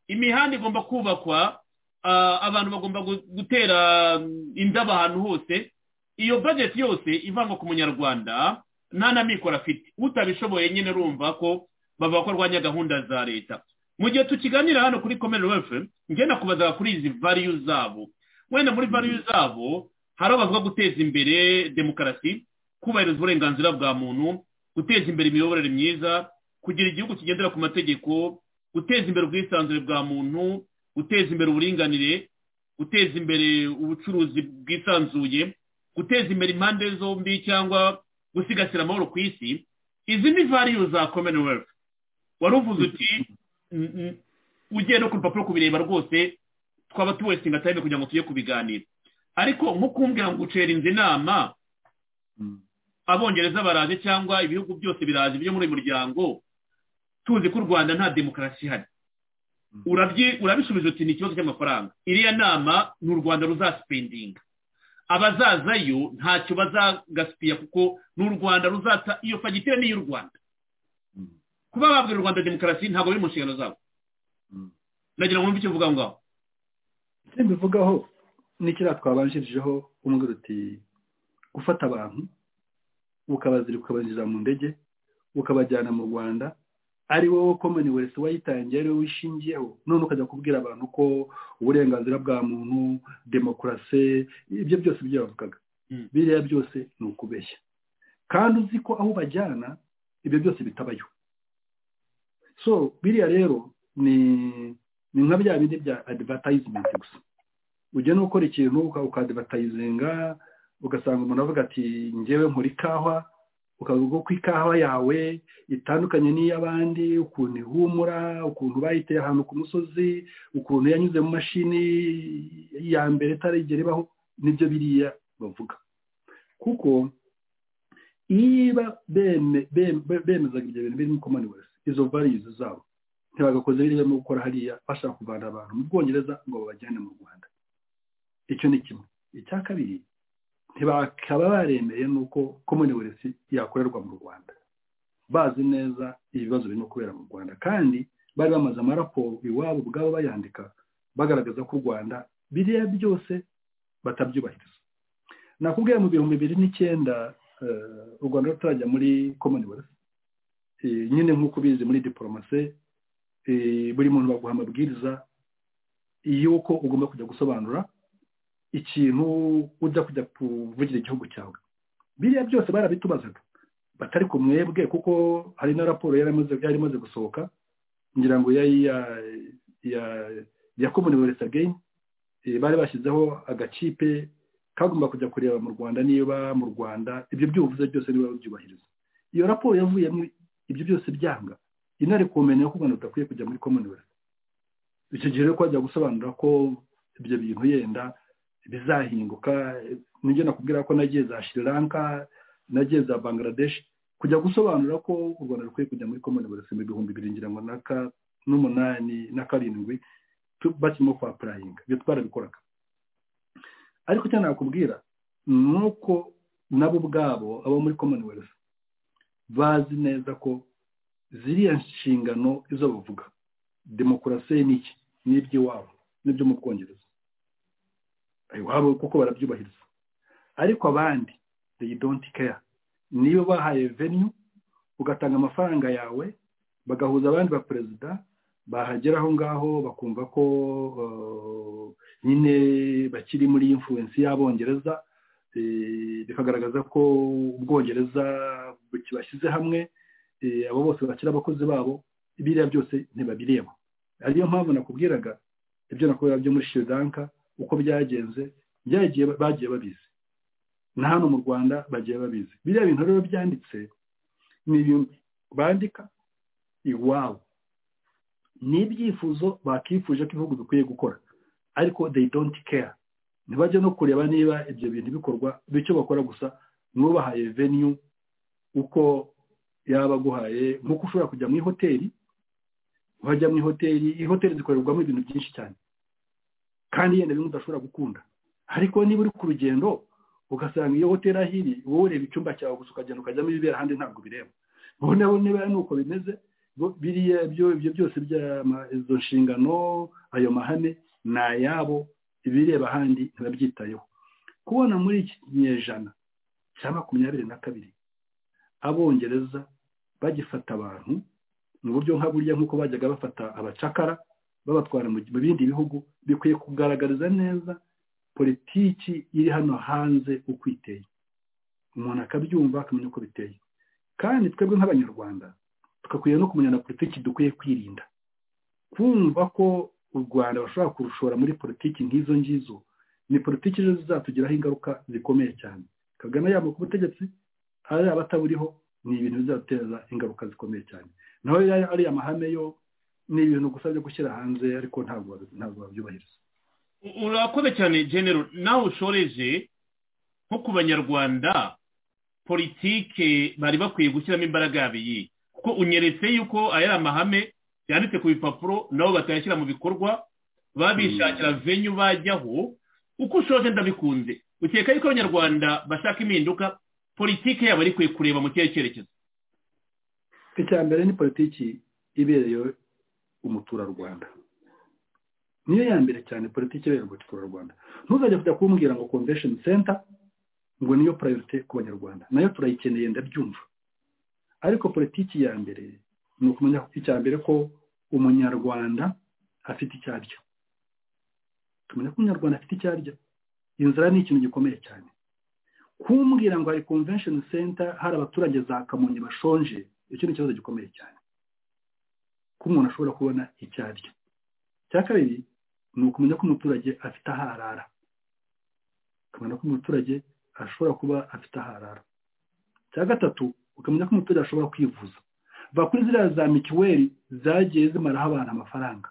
[SPEAKER 6] imihanda igomba kubakwa ah, abantu bagomba gu- gutera mm, indabo ahantu hose iyo bajeti yose ivangwa ku munyarwanda nta na mikoro afite utabishoboye nyine urumva ko bavuga ko arwanya gahunda za leta mu gihe tukiganira hano kuri komere wefe ngenda kubazaga kuri izi variyu zabo wenda muri valuyu zabo harabazwa guteza imbere demokarasi kubahiriza uburenganzira bwa muntu guteza imbere imiyoborere myiza kugira igihugu kigendera ku mategeko guteza imbere ubwisanzure bwa muntu guteza imbere uburinganire guteza imbere ubucuruzi bwisanzuye guteza imbere impande zombi cyangwa gusigasira amahoro ku isi izi ni variyu za commonwealth wari uvuze uti "Mm, mm, ugiye no ku rupapuro kubireba rwose twaba tuwesinga time kugira ngo tujye kubiganira ariko nko kumbwira ngo ucerinze inama abongereza baraje cyangwa ibihugu byose biraje byo muri uyu muryango tuzi ko u rwanda nta demokarasi ihari Urabyi- urabisubiza uti ni ikibazo cy'amafaranga iriya nama ni u rwanda ruzasipendinga abazazayo ntacyo bazagasipiya kuko ni u rwanda ruzaca iyo fagitire ni iy'u rwanda kuba babwira u rwanda demokarasi ntabwo biri mu nshingano zabo
[SPEAKER 7] Mm.
[SPEAKER 6] nagira ngo wumve icyo uvuga aho ngaho
[SPEAKER 7] icyo mbivugaho ni kiriya twabanjirijeho umubwira uti gufata abantu ukabazirika ukabanyuza mu ndege ukabajyana mu rwanda ari wowe commonwealth wayitangiye ari wowe wishingiyeho none ukajya kubwira abantu ko uburenganzira bwa muntu demokarasi ibyo byose ibyo yavugaga
[SPEAKER 6] Mm.
[SPEAKER 7] biriya byose ni ukubeshya kandi uzi ko aho ubajyana ibyo byose bitabayo so biriya rero ni ni nka bya bindi bya advertisement gusa ugenda ukora ikintu uka- ukadivatayizinga ugasanga umuntu avuga ati ngewe nkora ikawa ukavuga ko ikawa yawe itandukanye n'iy'abandi ukuntu ihumura ukuntu bayiteye ahantu ku musozi ukuntu yanyuze mu mashini ya mbere itarigera ibaho nibyo biriya bavuga kuko niba beme- bem- be- bemezaga ibyo bintu birimo commonwealth izo values zabo ntibagakoze biriya mu gukora hariya bashaka kuvana abantu mu bwongereza ngo babajyane mu rwanda icyo ni kimwe icya kabiri ntibakaba baremeye n'uko commonwealth yakorerwa mu rwanda bazi neza ibibazo birimo kubera mu rwanda kandi bari bamaze amaraporo iwabo ubwabo bayandika bagaragaza ko u rwanda biriya byose batabyubahiriza nakubwiye mu bihumbi bibiri n'icyenda eh, u rwanda rutarajya muri commonwealth Eh, nyine nk'uko ubizi muri diporomasi eh, buri muntu baguha amabwiriza y'uko ugomba kujya gusobanura ikintu ujya kujya kuvugira igihugu cyawe biriya byose barabitubazaga batari ku mwebwe kuko hari na raporo yari imaze yari imaze gusohoka ngira ngo yari iya ya ya commonwealth again Eh, bari bashyizeho agakipe kagomba kujya kureba mu rwanda niba mu rwanda ibyo byuvuze byose niba babyubahiriza iyo raporo yavuyemo ibyo byose byanga intare kumenya ko u rwanda rudakwiye kujya muri commonwealth icyo gihe rero ko bajya gusobanura ko ibyo bintu yenda bizahinduka nibyo nakubwira ko nagiye za Sri Lanka nagiye za Bangladesh kujya gusobanura ko u Rwanda rukwiye kujya muri commonwealth mu bihumbi bibiri ngira ngo naka n'umunani na karindwi tu- bakirimo kwa purayinga ibyo twarabikoraga ariko icyo nakubwira ni uko nabo ubwabo abo muri commonwealth bazi neza ko ziriya nshingano izo bavuga demokarasi ni iki ni iby'iwabo n'ibyo mu bwongereza iwabo kuko barabyubahiriza ariko abandi they don't care niyo bahaye venue ugatanga amafaranga yawe bagahuza abandi ba perezida bahagera aho ngaho bakumva ko eh, nyine bakiri muri influence y'abongereza eh, bikagaragaza ko ubwongereza kibashyize hamwe eh, abo bose bakira abakozi babo biriya byose ntibabireba ariyo mpamvu nakubwiraga ibyo nakubwira byo muri Sri Lanka uko byagenze byagiye bagiye babizi na hano mu rwanda bagiye babizi biriya bintu rero byanditse ni ibintu bandika iwabo ni ibyifuzo bakifuje ko ibihugu bikwiye gukora ariko they don't care ntibajya no kureba niba ibyo bintu bikorwa bityo bakora gusa nubahaye venue uko yaba aguhaye nk'uko ushobora kujya mu ihoteli wajya mu ihoteli ihoteli zikorerwamo ibintu byinshi cyane kandi yenda bimwe udashobora gukunda ariko niba uri ku rugendo ugasanga iyo hoteli aho iri wowe ureba icyumba cyawe gusa ukagenda ukajyamo ibibera ahandi ntabwo bireba wowe nawe niba ari uko bimeze bo- biriya byo ibyo byose by'ama- izo nshingano ayo mahame ni ayabo ibireba ahandi ntibabyitayeho kubona muri iki kinyejana cya makumyabiri na kabiri abongereza bagifata abantu mu buryo nka burya nk'uko bajyaga bafata abacakara babatwara mu mu bindi bihugu bikwiye kugaragariza neza politiki iri hano hanze uko iteye umuntu akabyumva akamenya uko biteye kandi twebwe nk'abanyarwanda tugakwiriye no kumenya na politiki dukwiye kwirinda kumva ko u rwanda bashobora kurushora muri politiki nk'izo ngizo ni politiki ejo zizatugiraho ingaruka zikomeye cyane kagame yaba ku butegetsi yaba ataburiho ni ibintu bizateza ingaruka zikomeye cyane naho ariya mahame yo ni ibintu gusa byo gushyira hanze ariko ntabwo ntabwo babyubahiriza
[SPEAKER 6] urakoze cyane genero nawe ushoreje nko ku banyarwanda politike bari bakwiye gushyiramo imbaraga yabiye kuko unyeretse yuko aya amahame yanditse ku bipapuro nabo batayashyira mu bikorwa babishakira venyu bajyaho uko ushoje ndabikunze ukeka yuko abanyarwanda bashaka impinduka politike yabo ari kwe kureba mu kihe cyerekezo
[SPEAKER 7] icya mbere ni politiki ibereye umuturarwanda niyo ya mbere cyane politiki ibereye umuturarwanda ntuzajya kujya kumbwira ngo convention center ngo niyo priorite ku banyarwanda nayo turayikeneye ndabyumva ariko politiki ya mbere ni ukumenya icya mbere ko umunyarwanda afite icyo arya tumenya ko umunyarwanda afite icyo arya inzara ni ikintu gikomeye cyane kumbwira ngo hari convention center hari abaturage za kamonyi bashonje icyo ni ikibazo gikomeye cyane ko umuntu ashobora kubona icyo arya icya kabiri ni ukumenya ko umuturage afite aho arara ukamenya ko umuturage ashobora kuba afite aho arara icya gatatu ukamenya ko umuturage ashobora kwivuza va kuri ziriya za mituweli zagiye zimaraho abantu amafaranga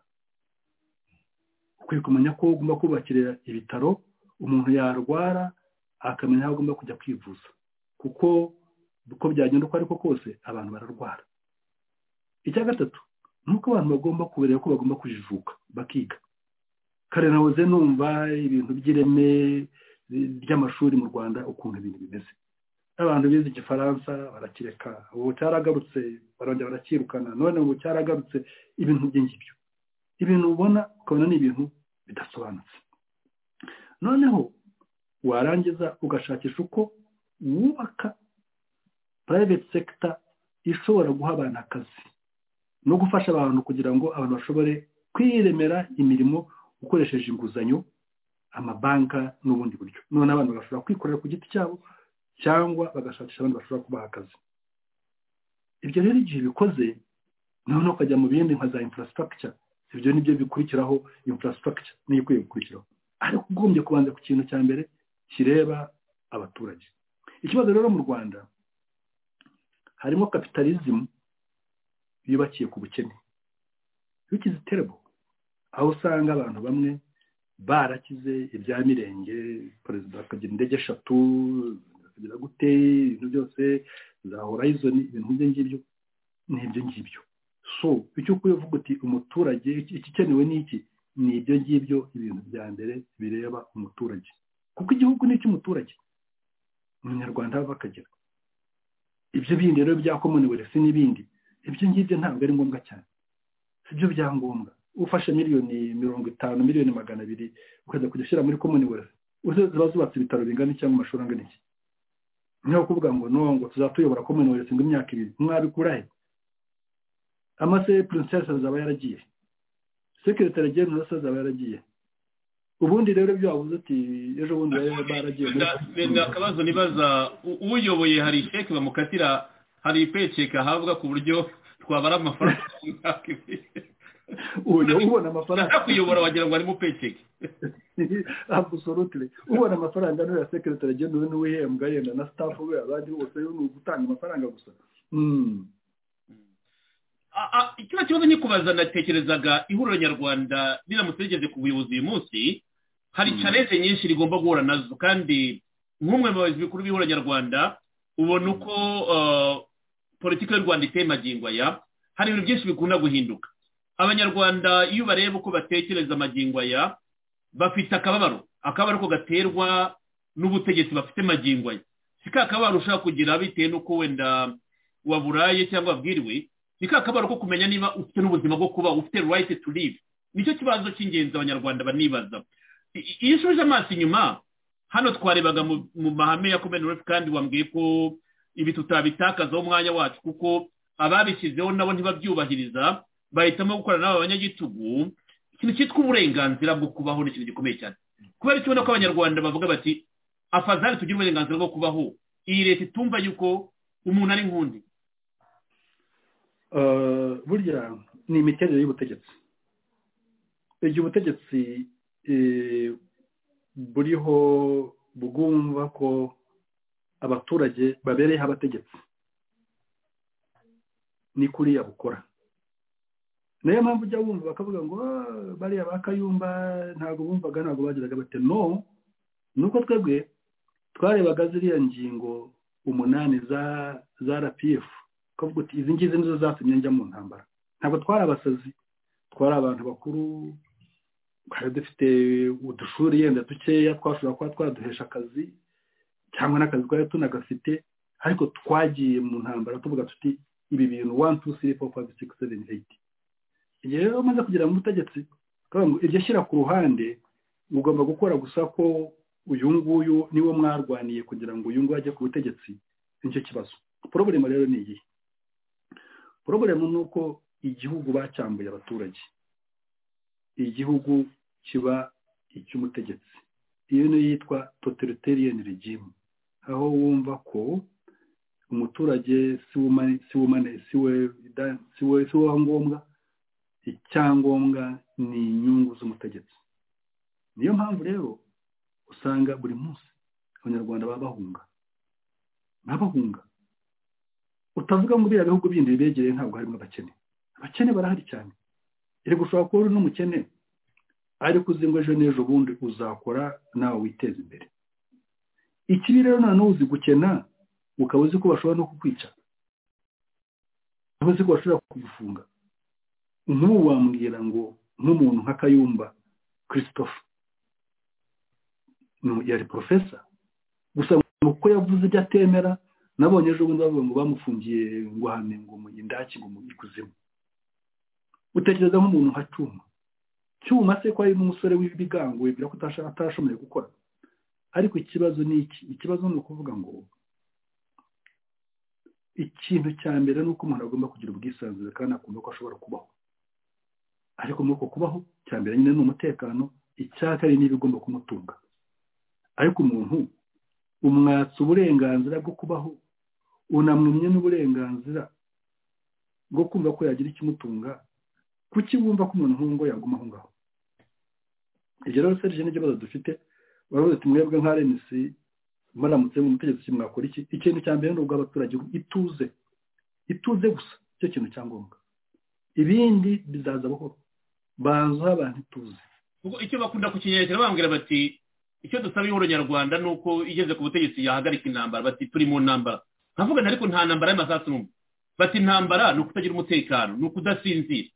[SPEAKER 7] ukwiye kumenya ko ugomba kubakirira ibitaro umuntu yarwara akamenya aho agomba kujya kwivuza kuko uko byagenda uko ariko kose abantu bararwara icya gatatu ni uko abantu bagomba kubereka ko bagomba kujijuka bakiga kare nahoze numva ibintu by'ireme ry'amashuri mu rwanda ukuntu ibintu bimeze abantu bize igifaransa barakireka ubu cyaragarutse barongera barakirukana none ubu cyaragarutse ibintu by'ingibyo ibintu ubona ukabona ni ibintu bidasobanutse noneho warangiza ugashakisha uko wubaka private sector ishobora guha abantu akazi no gufasha abantu kugira ngo abantu bashobore kwiremera imirimo ukoresheje inguzanyo amabanka n'ubundi buryo none abantu bashobora kwikorera ku giti cyabo cyangwa bagashakisha abandi bashobora kubaha akazi ibyo rero igihe bikoze noneho ukajya mu bindi nka za infrastructure ibyo ni byo bikurikiraho infrastructure niyo ikwiye gukurikiraho ariko ugombye kubanza ku kintu cya mbere kireba abaturage ikibazo rero mu rwanda harimo kapitalizimu yubakiye ku bukene which is terrible aho usanga abantu bamwe barakize ibya mirenge perezida akagira indege eshatu akagira gute ibintu byose za horizon ibintu nk'ibyo ngibyo ni ibyo ngibyo so icyo ukwiye uvuga uti umuturage igikenewe ni iki ni ibyo ngibyo ibintu bya mbere bireba umuturage kuko igihugu ni icy'umuturage umunyarwanda ava akagera ibyo bindi rero bya komuniweresi n'ibindi ibyo ngibyo ntabwo ari ngombwa cyane si byo byangombwa ufashe miliyoni mirongo itanu miliyoni magana abiri ukajya kujya ushyira muri komuniweresi ziba zubatse ibitaro bingana cyangwa amashuri angana iki niho kuvuga ngo no ngo tuzatuyobora komuniweresi ngo imyaka ibiri mwabikura he amase purinsesi azaba yaragiye sekiritari genero se azaba yaragiye ubundi rero ibyo wabuze uti ejo bundi baragiye
[SPEAKER 6] reka akabazo nibaza uyoboye hari isheke bamukatira hari ipeceka ahabwa ku buryo twabara amafaranga mu myaka ibiri
[SPEAKER 7] ubu ubona amafaranga
[SPEAKER 6] kuyobora wagira ngo arimo peceke
[SPEAKER 7] abusolutire ubona amafaranga niwe ya sekiritari genero niwe uhembwa yenda na sitafu we abandi bose ni ugutanga amafaranga gusa
[SPEAKER 6] kino kibazo nikubaza natekerezaga ihuriro nyarwanda riramutse rigeze ku buyobozi uyu munsi hari challenge nyinshi rigomba guhura nazo kandi nk'umwe mu bayobozi bikuru b'ihuriro nyarwanda ubona uko politiki y'u rwanda iteye magingo aya hari ibintu byinshi bikunda guhinduka abanyarwanda iyo bareba uko batekereza amagingo aya bafite akababaro akababaro ko gaterwa n'ubutegetsi bafite magingo aya si ka kababaro ushobora kugira bitewe n'uko wenda waburaye cyangwa wabwiriwe ni ka kabaro ko kumenya niba ufite n'ubuzima bwo kuba ufite right to live nicyo kibazo cy'ingenzi abanyarwanda banibaza iyo usubije amaso inyuma hano twarebaga mu mahame ya commonwealth kandi wambwiye ko ibi tutabitakazaho umwanya wacu kuko ababishyizeho nabo ntibabyubahiriza bahitamo gukorana n'aba banyagitugu ikintu cyitwa uburenganzira bwo kubaho ni ikintu gikomeye cyane ku kubera icyo ubona ko abanyarwanda bavuga bati afazari tugire uburenganzira bwo kubaho iyi leta itumva yuko umuntu ari nk'undi
[SPEAKER 7] Eh, burya ni imiterere y'ubutegetsi igihe ubutegetsi eh, buriho bwumva ko abaturage babereyeho abategetsi ni kuriya bukora niyo mpamvu ujya wumva bakavuga ngo "Ah, bariya ba kayumba ntabwo bumvaga ntabwo bagiraga bate no nuko twebwe twarebaga ziriya ngingo umunani za za rpf twavuga uti izi ngizi nizo zatumye njya mu ntambara ntabwo twari abasazi twari abantu bakuru twari dufite udushuri yenda dukeya twashobora kuba twaduhesha akazi cyangwa n'akazi twari tunagafite ariko twagiye mu ntambara tuvuga tuti ibi bintu one two three four five six seven eight igihe rero umaze kugera mu butegetsi twavuga ngo iryo shyira ku ruhande ugomba gukora gusa ko uyu nguyu niwo mwarwaniye kugira ngo uyu nguyu ajye ku butegetsi nicyo kibazo poroburema rero ni iyihe poroburema ni uko igihugu bacyambuye abaturage igihugu kiba icy'umutegetsi iyo niyo yitwa totalitarian regime aho wumva ko umuturage si we umane- si we umane- si we- da- si we si we ngombwa icyangombwa ni inyungu z'umutegetsi niyo mpamvu rero usanga buri munsi abanyarwanda baba bahunga baba bahunga utavuga ngo biriya bihugu bindi bibegereye ntabwo harimo abakene abakene barahari cyane iri gushobora kuba uri n'umukene ariko uzi ngo ejo n'ejo bundi uzakora nawe witeza imbere ikibi rero noneho uzi gukena ukaba uzi ko bashobora no kukwica ukaba uzi ko bashobora kugufunga nk'ubu wambwira ngo nk'umuntu nka kayumba christophe ni- yari porofesa gusa ngo kuko yavuze ibyo atemera nabonye ejo bundi bavuga ngo bamufungiye ngo hame ngo mu indaki ngo mu ikuzimu utekereza nk'umuntu nka cyuma cyuma se ko ari n'umusore w'ibigango wibwira ko atasha- atashoboye gukora ariko ikibazo ni iki ikibazo ni ukuvuga ngo ikintu cya mbere ni uko umuntu agomba kugira ubwisanzure kandi akumva ko ashobora kubaho ariko muri uko kubaho cya mbere nyine ni umutekano icya kabiri ni ibigomba kumutunga ariko umuntu umwatsa uburenganzira bwo kubaho unamwumye n'uburenganzira bwo kumva ko yagira ikimutunga kuki wumva ko umuntu nk'uwo ngo yaguma aho ngaho ibyo rero serije n'ikibazo dufite baravuze ati mwebwe nka rnc muramutse mu mutegetsi mwakora iki ikintu cya mbere ni ubw'abaturage ituze ituze gusa icyo kintu cya ngombwa ibindi bizaza buhoro banza aho abantu ituze
[SPEAKER 6] kuko icyo bakunda kukinyerera bambwira bati icyo dusaba ihoro nyarwanda ni uko igeze ku butegetsi yahagarika intambara bati turi mu ntambara nkavuga nti ariko nta ntambara y'amasasu n'umwe bati intambara ni ukutagira umutekano ni ukudasinzira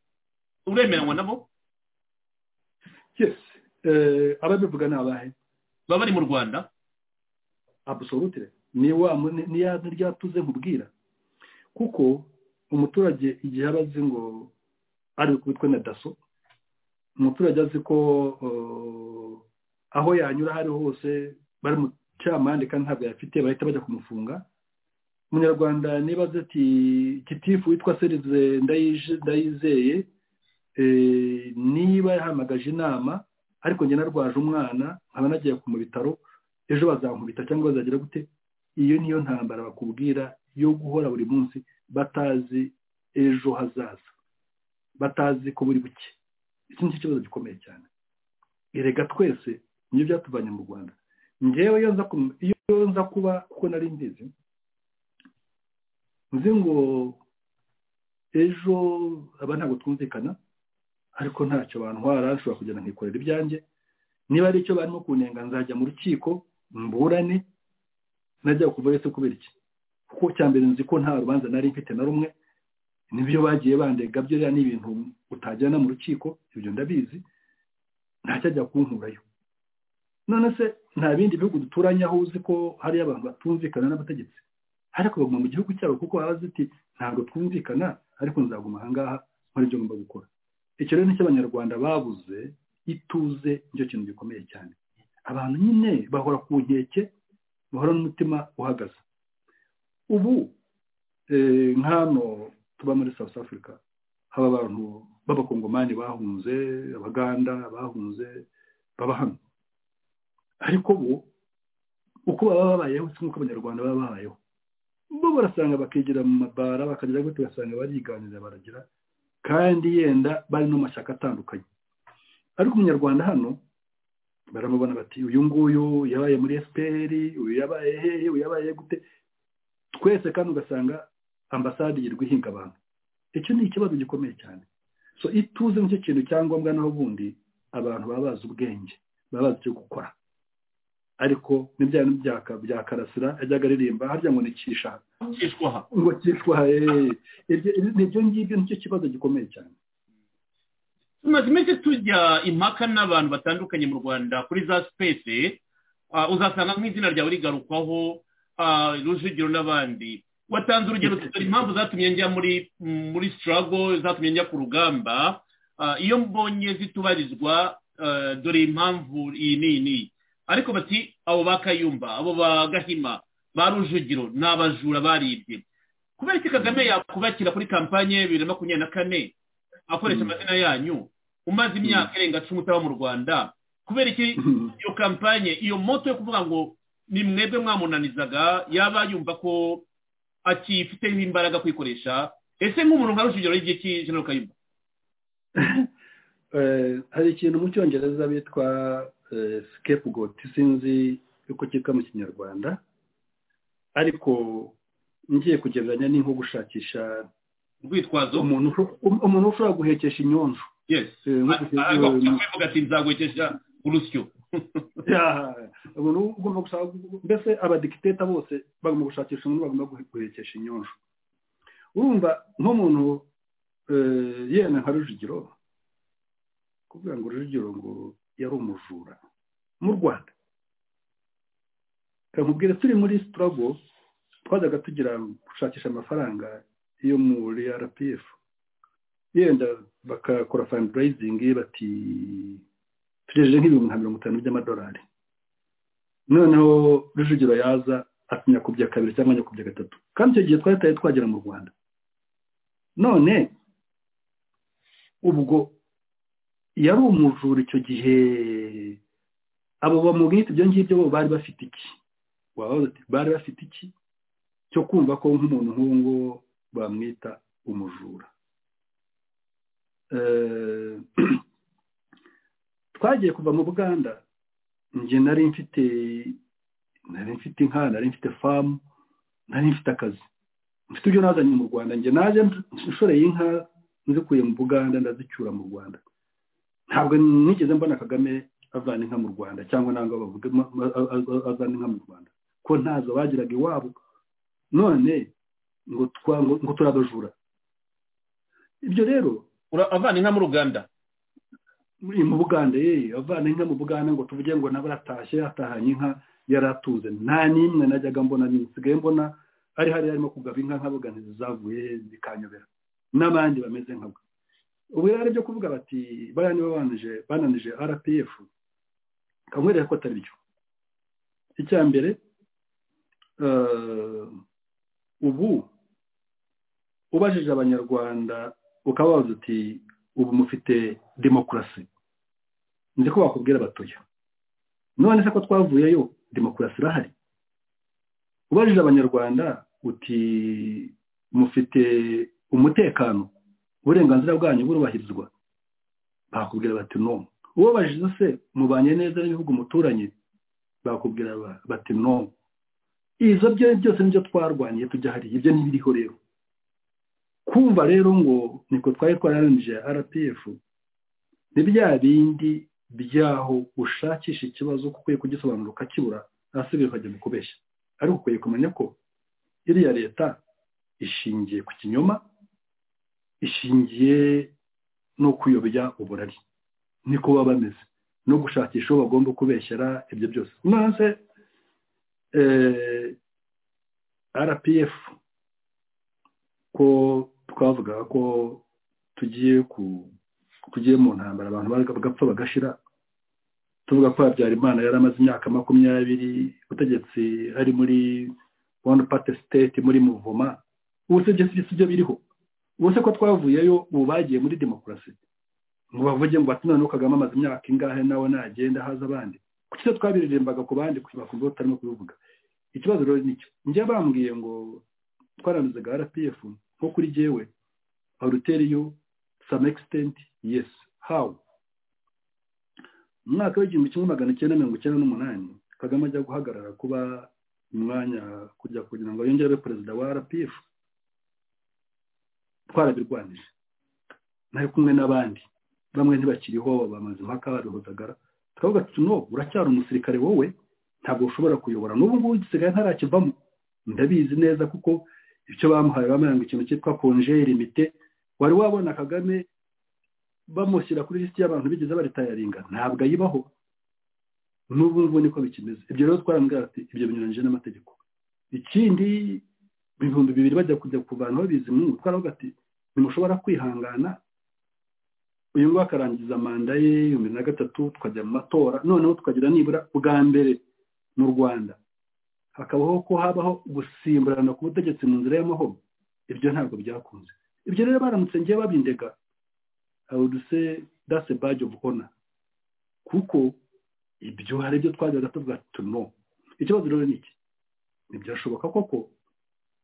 [SPEAKER 6] uremeranywa nabo
[SPEAKER 7] yes eh, ababivuga ni abahe
[SPEAKER 6] baba bari mu rwanda
[SPEAKER 7] absolute ni wa mu- ni- ni ya ryatuze nkubwira kuko umuturage igihe aba azi ngo ari kubitwe na daso umuturage azi ko eh, aho yanyura aho ari ho hose bari mu cyamande kandi ntabwo yafite bahita bajya kumufunga umunyarwanda niba azi ati kitifu witwa serize ndayije- ndayizeye eh, niba yahamagaje inama ariko njye narwaje umwana nkaba nagiye ku mu bitaro ejo bazankubita cyangwa bazagira gute iyo niyo ntambara bakubwira yo guhora buri munsi batazi ejo hazaza batazi ko buri buke iki nicyo kibazo gikomeye cyane erega twese nibyo byatuvanye mu rwanda ngewe iyo nza kum- iyo nza kuba kuko nari mbizi nzi ngo ejo aba ntabwo twumvikana ariko ntacyo bantwara nshobora kugenda nkikorera ibyanjye niba ari icyo barimo kunenga nzajya mu rukiko mburane najya kuva ese kubera iki kuko cya mbere nzi ko nta rubanza nari mfite na rumwe nibyo bagiye bandega byo rero ni ibintu utagirana mu rukiko ibyo ndabizi ntacyajya kunkurayo none se nta bindi bihugu duturanye aho uzi ko hariyo abantu batumvikana n'abategetsi ariko baguma mu gihugu cyabo kuko baba bazi ati ntabwo twumvikana ariko nzaguma ahangaha nkora ibyo ngomba gukora icyo rero nicyo abanyarwanda babuze ituze nicyo kintu gikomeye cyane abantu nyine bahora ku nkeke bahora n'umutima uhagaze ubu eh, nk'hano tuba muri south africa haba abantu b'abakongomani bahunze abaganda bahunze baba hano ariko bo uko baba babayeho si nk'uko abanyarwanda baba babayeho bo barasanga bakigira mu mabara bakagira gute ugasanga bariganirira baragira kandi yenda bari no mu mashyaka atandukanye ariko umunyarwanda hano baramubona bati uyu nguyu yabaye muri esiperi uyu yabaye hehe uyu yabaye gute twese kandi ugasanga ambasade yirirwa ihinga abantu icyo ni ikibazo gikomeye cyane so ituze nicyo kintu cyangombwa naho ubundi abantu baba bazi ubwenge baba bazi icyo gukora ariko n'ibya bya karasira yajyaga aririmba harya ngo ni kisha
[SPEAKER 6] kishwaha
[SPEAKER 7] ngo kishwa hehe ibyo ngibyo nicyo kibazo gikomeye cyane
[SPEAKER 6] tumaze iminsi tujya impaka n'abantu batandukanye mu rwanda kuri za sipesi uzasanga nk'izina ryawe rigarukwaho ah, rujugiro n'abandi watanze urugero tutari impamvu zatumye njya muri muri sitarago zatumye njya ku rugamba Ah, iyo mbonye zitubarizwa ah, dore impamvu iyi n'iyi n'iyi ariko bati abo ba kayumba abo ba gahima ba rujugiro ni abajura baribye kubera iki kagame yakubakira kuri kampanye ya bibiri na makumyabiri na kane akoresha amazina yanyu umaze imyaka irenga cumi utaba mu rwanda kubera iki
[SPEAKER 7] Mhm.
[SPEAKER 6] iyo kampanye iyo moto yo kuvuga ngo ni mwebwe mwamunanizaga yaba yumva ko akifiteho imbaraga kwikoresha ese nk'umuntu nka rujugiro y'igihe cy'ijana kayumba
[SPEAKER 7] Eh, hari ikintu mu cyongereza bitwa scapegoat sinzi uko cyitwa mu kinyarwanda ariko ngiye kugereranya ni nko gushakisha
[SPEAKER 6] urwitwazo
[SPEAKER 7] umuntu usho- um- umuntu ushobora guhekesha inyonjo
[SPEAKER 6] yes
[SPEAKER 7] Eh, nko gushaka-
[SPEAKER 6] ariko kuvuga ati nzagwekesha urusyo
[SPEAKER 7] Yeah. umuntu ugomba gushaka mbese abadikiteta bose bagomba gushakisha umuntu bagomba guhe- guhekesha inyonjo urumva nk'umuntu eh, yenda nka rujugiro kuvuga ngo rujugiro ngo yari umujura mu rwanda kamubwira turi muri sitarago twajyaga tugira gushakisha amafaranga yo muri rpf yenda bakakora fundraising bati tugejeje nk'ibihumbi nka mirongo itanu by'amadolari noneho rujugiro yaza atinya kubya kabiri cyangwa nyakubya gatatu kandi icyo gihe twari tutari twagera mu rwanda none ubwo yari umujura icyo gihe abo bamubwita ibyo ngibyo bo bari bafite iki Wabaza uti, bari bafite iki cyo kumva ko nk'umuntu nk'uwo nguwo bamwita umujura Eh, twagiye kuva mu buganda njye nari mfite nari mfite inka nari mfite famu nari mfite akazi mfite ibyo nazanye mu rwanda njye naje nshoreye inka nzikuye mu buganda ndazicyura mu rwanda ntabwo nigeze mbona kagame avana inka mu rwanda cyangwa ntabwo bavuga ma- ma- a- a- avana inka mu rwanda ko ntazo bagiraga iwabo none ngo twa- ngo- ngo turabajura ibyo rero
[SPEAKER 6] Ura- avana inka mu ruganda
[SPEAKER 7] muri mu buganda yewe avana inka mu buganda ngo tuvuge ngo nawe aratashye atahanye inka yari atunze nta n'imwe najyaga mbona nsigaye mbona ari hariya arimo kugaba inka nkavuga ntizavuye zikanyobera n'abandi bameze nka we ubu rero ari byo kuvuga bati bariya nibo bananije bananije rpf kamwereka ko atari byo icya mbere eh, ubu ubajije abanyarwanda ukaba wavuze uti ubu mufite demokarasi nzi ko bakubwira abatoya none se ko twavuyeyo demokarasi irahari ubajije abanyarwanda uti mufite umutekano uburenganzira bwanyu burubahirizwa bakubwira bati no ubabajije se mubanye neza n'ibihugu muturanye bakubwira ba- bati no izo byo byose nibyo twarwaniye tujya hariya ibyo ntibiriho rero kumva rero ngo niko twari twararanije rpf ni bya bindi byaho ushakisha ikibazo kuko ukwiye kugisobanura ukakibura hasigaye ukajya mu kubeshya ariko ukwiye kumenya ko iriya leta ishingiye ku kinyoma ishingiye no kuyobya uburari niko baba bameze no gushakisha uwo bagomba kubeshyera ibyo byose maze eh, rpf ko twavugaga ko tugiye ku tugiye mu ntambara abantu baga- bagapfa bagashira tuvuga ko habyarimana yari amaze imyaka makumyabiri ubutegetsi ari muri one party state muri muvoma ubutegetsi si byo biriho ubuse ko twavuyeyo ubu bagiye muri demokarasi ngo bavuge ngo bati noneho kagame amaze imyaka ingahe nawe nagenda haza abandi ku se twabiririmbaga ku bandi bakumva batarimo kubivuga ikibazo rero ni icyo njye bambwiye ngo twaranduzaga rpf nko kuri jyewe aruteriyo some extent yes how mu mwaka w'igihumbi kimwe magana cyenda mirongo icyenda n'umunani kagame ajya guhagarara kuba umwanya kujya kugira ngo yongere abe perezida wa rpf twarabirwanije nari kumwe n'abandi bamwe ntibakiriho bamaze impaka barihutagara twavuga tuti no uracyari umusirikare wowe ntabwo ushobora kuyobora n'ubu ngubu gisigaye ntarakivamo ndabizi neza kuko icyo bamuhaye bambaye ngo ikintu cyitwa konjeri mite wari wabona kagame bamushyira kuri lisiti y'abantu bigeze baritayaringa ntabwo ayibaho n'ubu ngubu niko bikimeze ibyo rero twarambwira ati ibyo binyuranyije n'amategeko ikindi ibihumbi bibiri bajya kujya kuvanaho bizimungu twaravuga ati ntimushobora kwihangana uyu nguyu akarangiza manda ye ibihumbi na gatatu tukajya mu matora noneho tukagira nibura bwa mbere mu rwanda hakabaho ko habaho gusimburana ku butegetsi mu nzira y'amahoro ibyo ntabwo byakunze ibyo rero baramutse ngiye babindega awuduse dase baji ofu ona kuko ibyo hari ibyo twajyaga tuvuga tuno ikibazo rero ni iki ntibyashoboka koko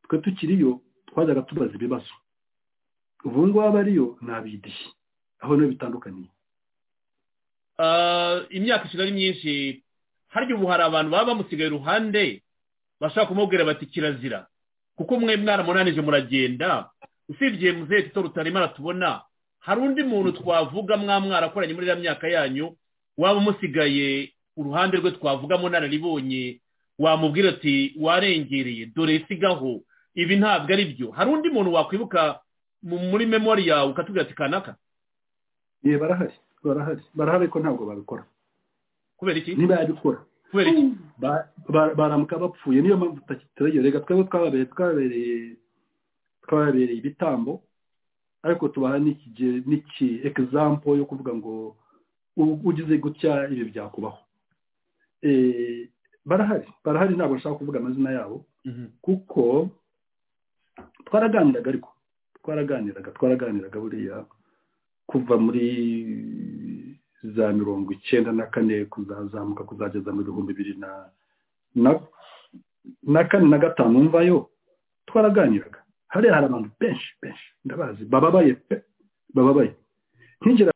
[SPEAKER 7] twe tukiriyo twajyaga tubaza ibibazo ubu ngubu abariyo ntabidishye aho niho bitandukaniye
[SPEAKER 6] imyaka ishiga ari myinshi harya ubu hari abantu baba bamusigaye iruhande bashaka kumubwira bati kirazira kuko mwe mwaramunanije muragenda usibye muzehe tito rutarimo aratubona hari undi muntu twavuga mwa mwarakoranye muri iriya myaka yanyu waba umusigaye uruhande rwe twavuga munararibonye wamubwira ati warengereye dore sigaho ibi ntabwo ari byo hari undi muntu wakwibuka muri memori yawe ukatubwira ati kanaka
[SPEAKER 7] ye barahari barahari barahari ko ntabwo babikora
[SPEAKER 6] kubera iki
[SPEAKER 7] ntibayabikora
[SPEAKER 6] kubera iki
[SPEAKER 7] Ba- ba- baramuka bapfuye niyo mpamvu tutakiterayo reka twebwe twababereye twababereye twababereye ibitambo ariko tubaha n'ikige n'iki egizampo yo kuvuga ngo u- ugize gutya ibi byakubaho Eh, barahari barahari ntabwo nshaka kuvuga amazina yabo
[SPEAKER 6] Mhm.
[SPEAKER 7] kuko twaraganiraga ariko twaraganiraga twaraganiraga buriya kuva muri za mirongo icyenda na kane kuzazamuka kuzageza mu bihumbi bibiri na na- na kane na gatanu mvayo twaraganiraga hariya hari abantu benshi benshi ndabazi bababaye pe bababaye nkigera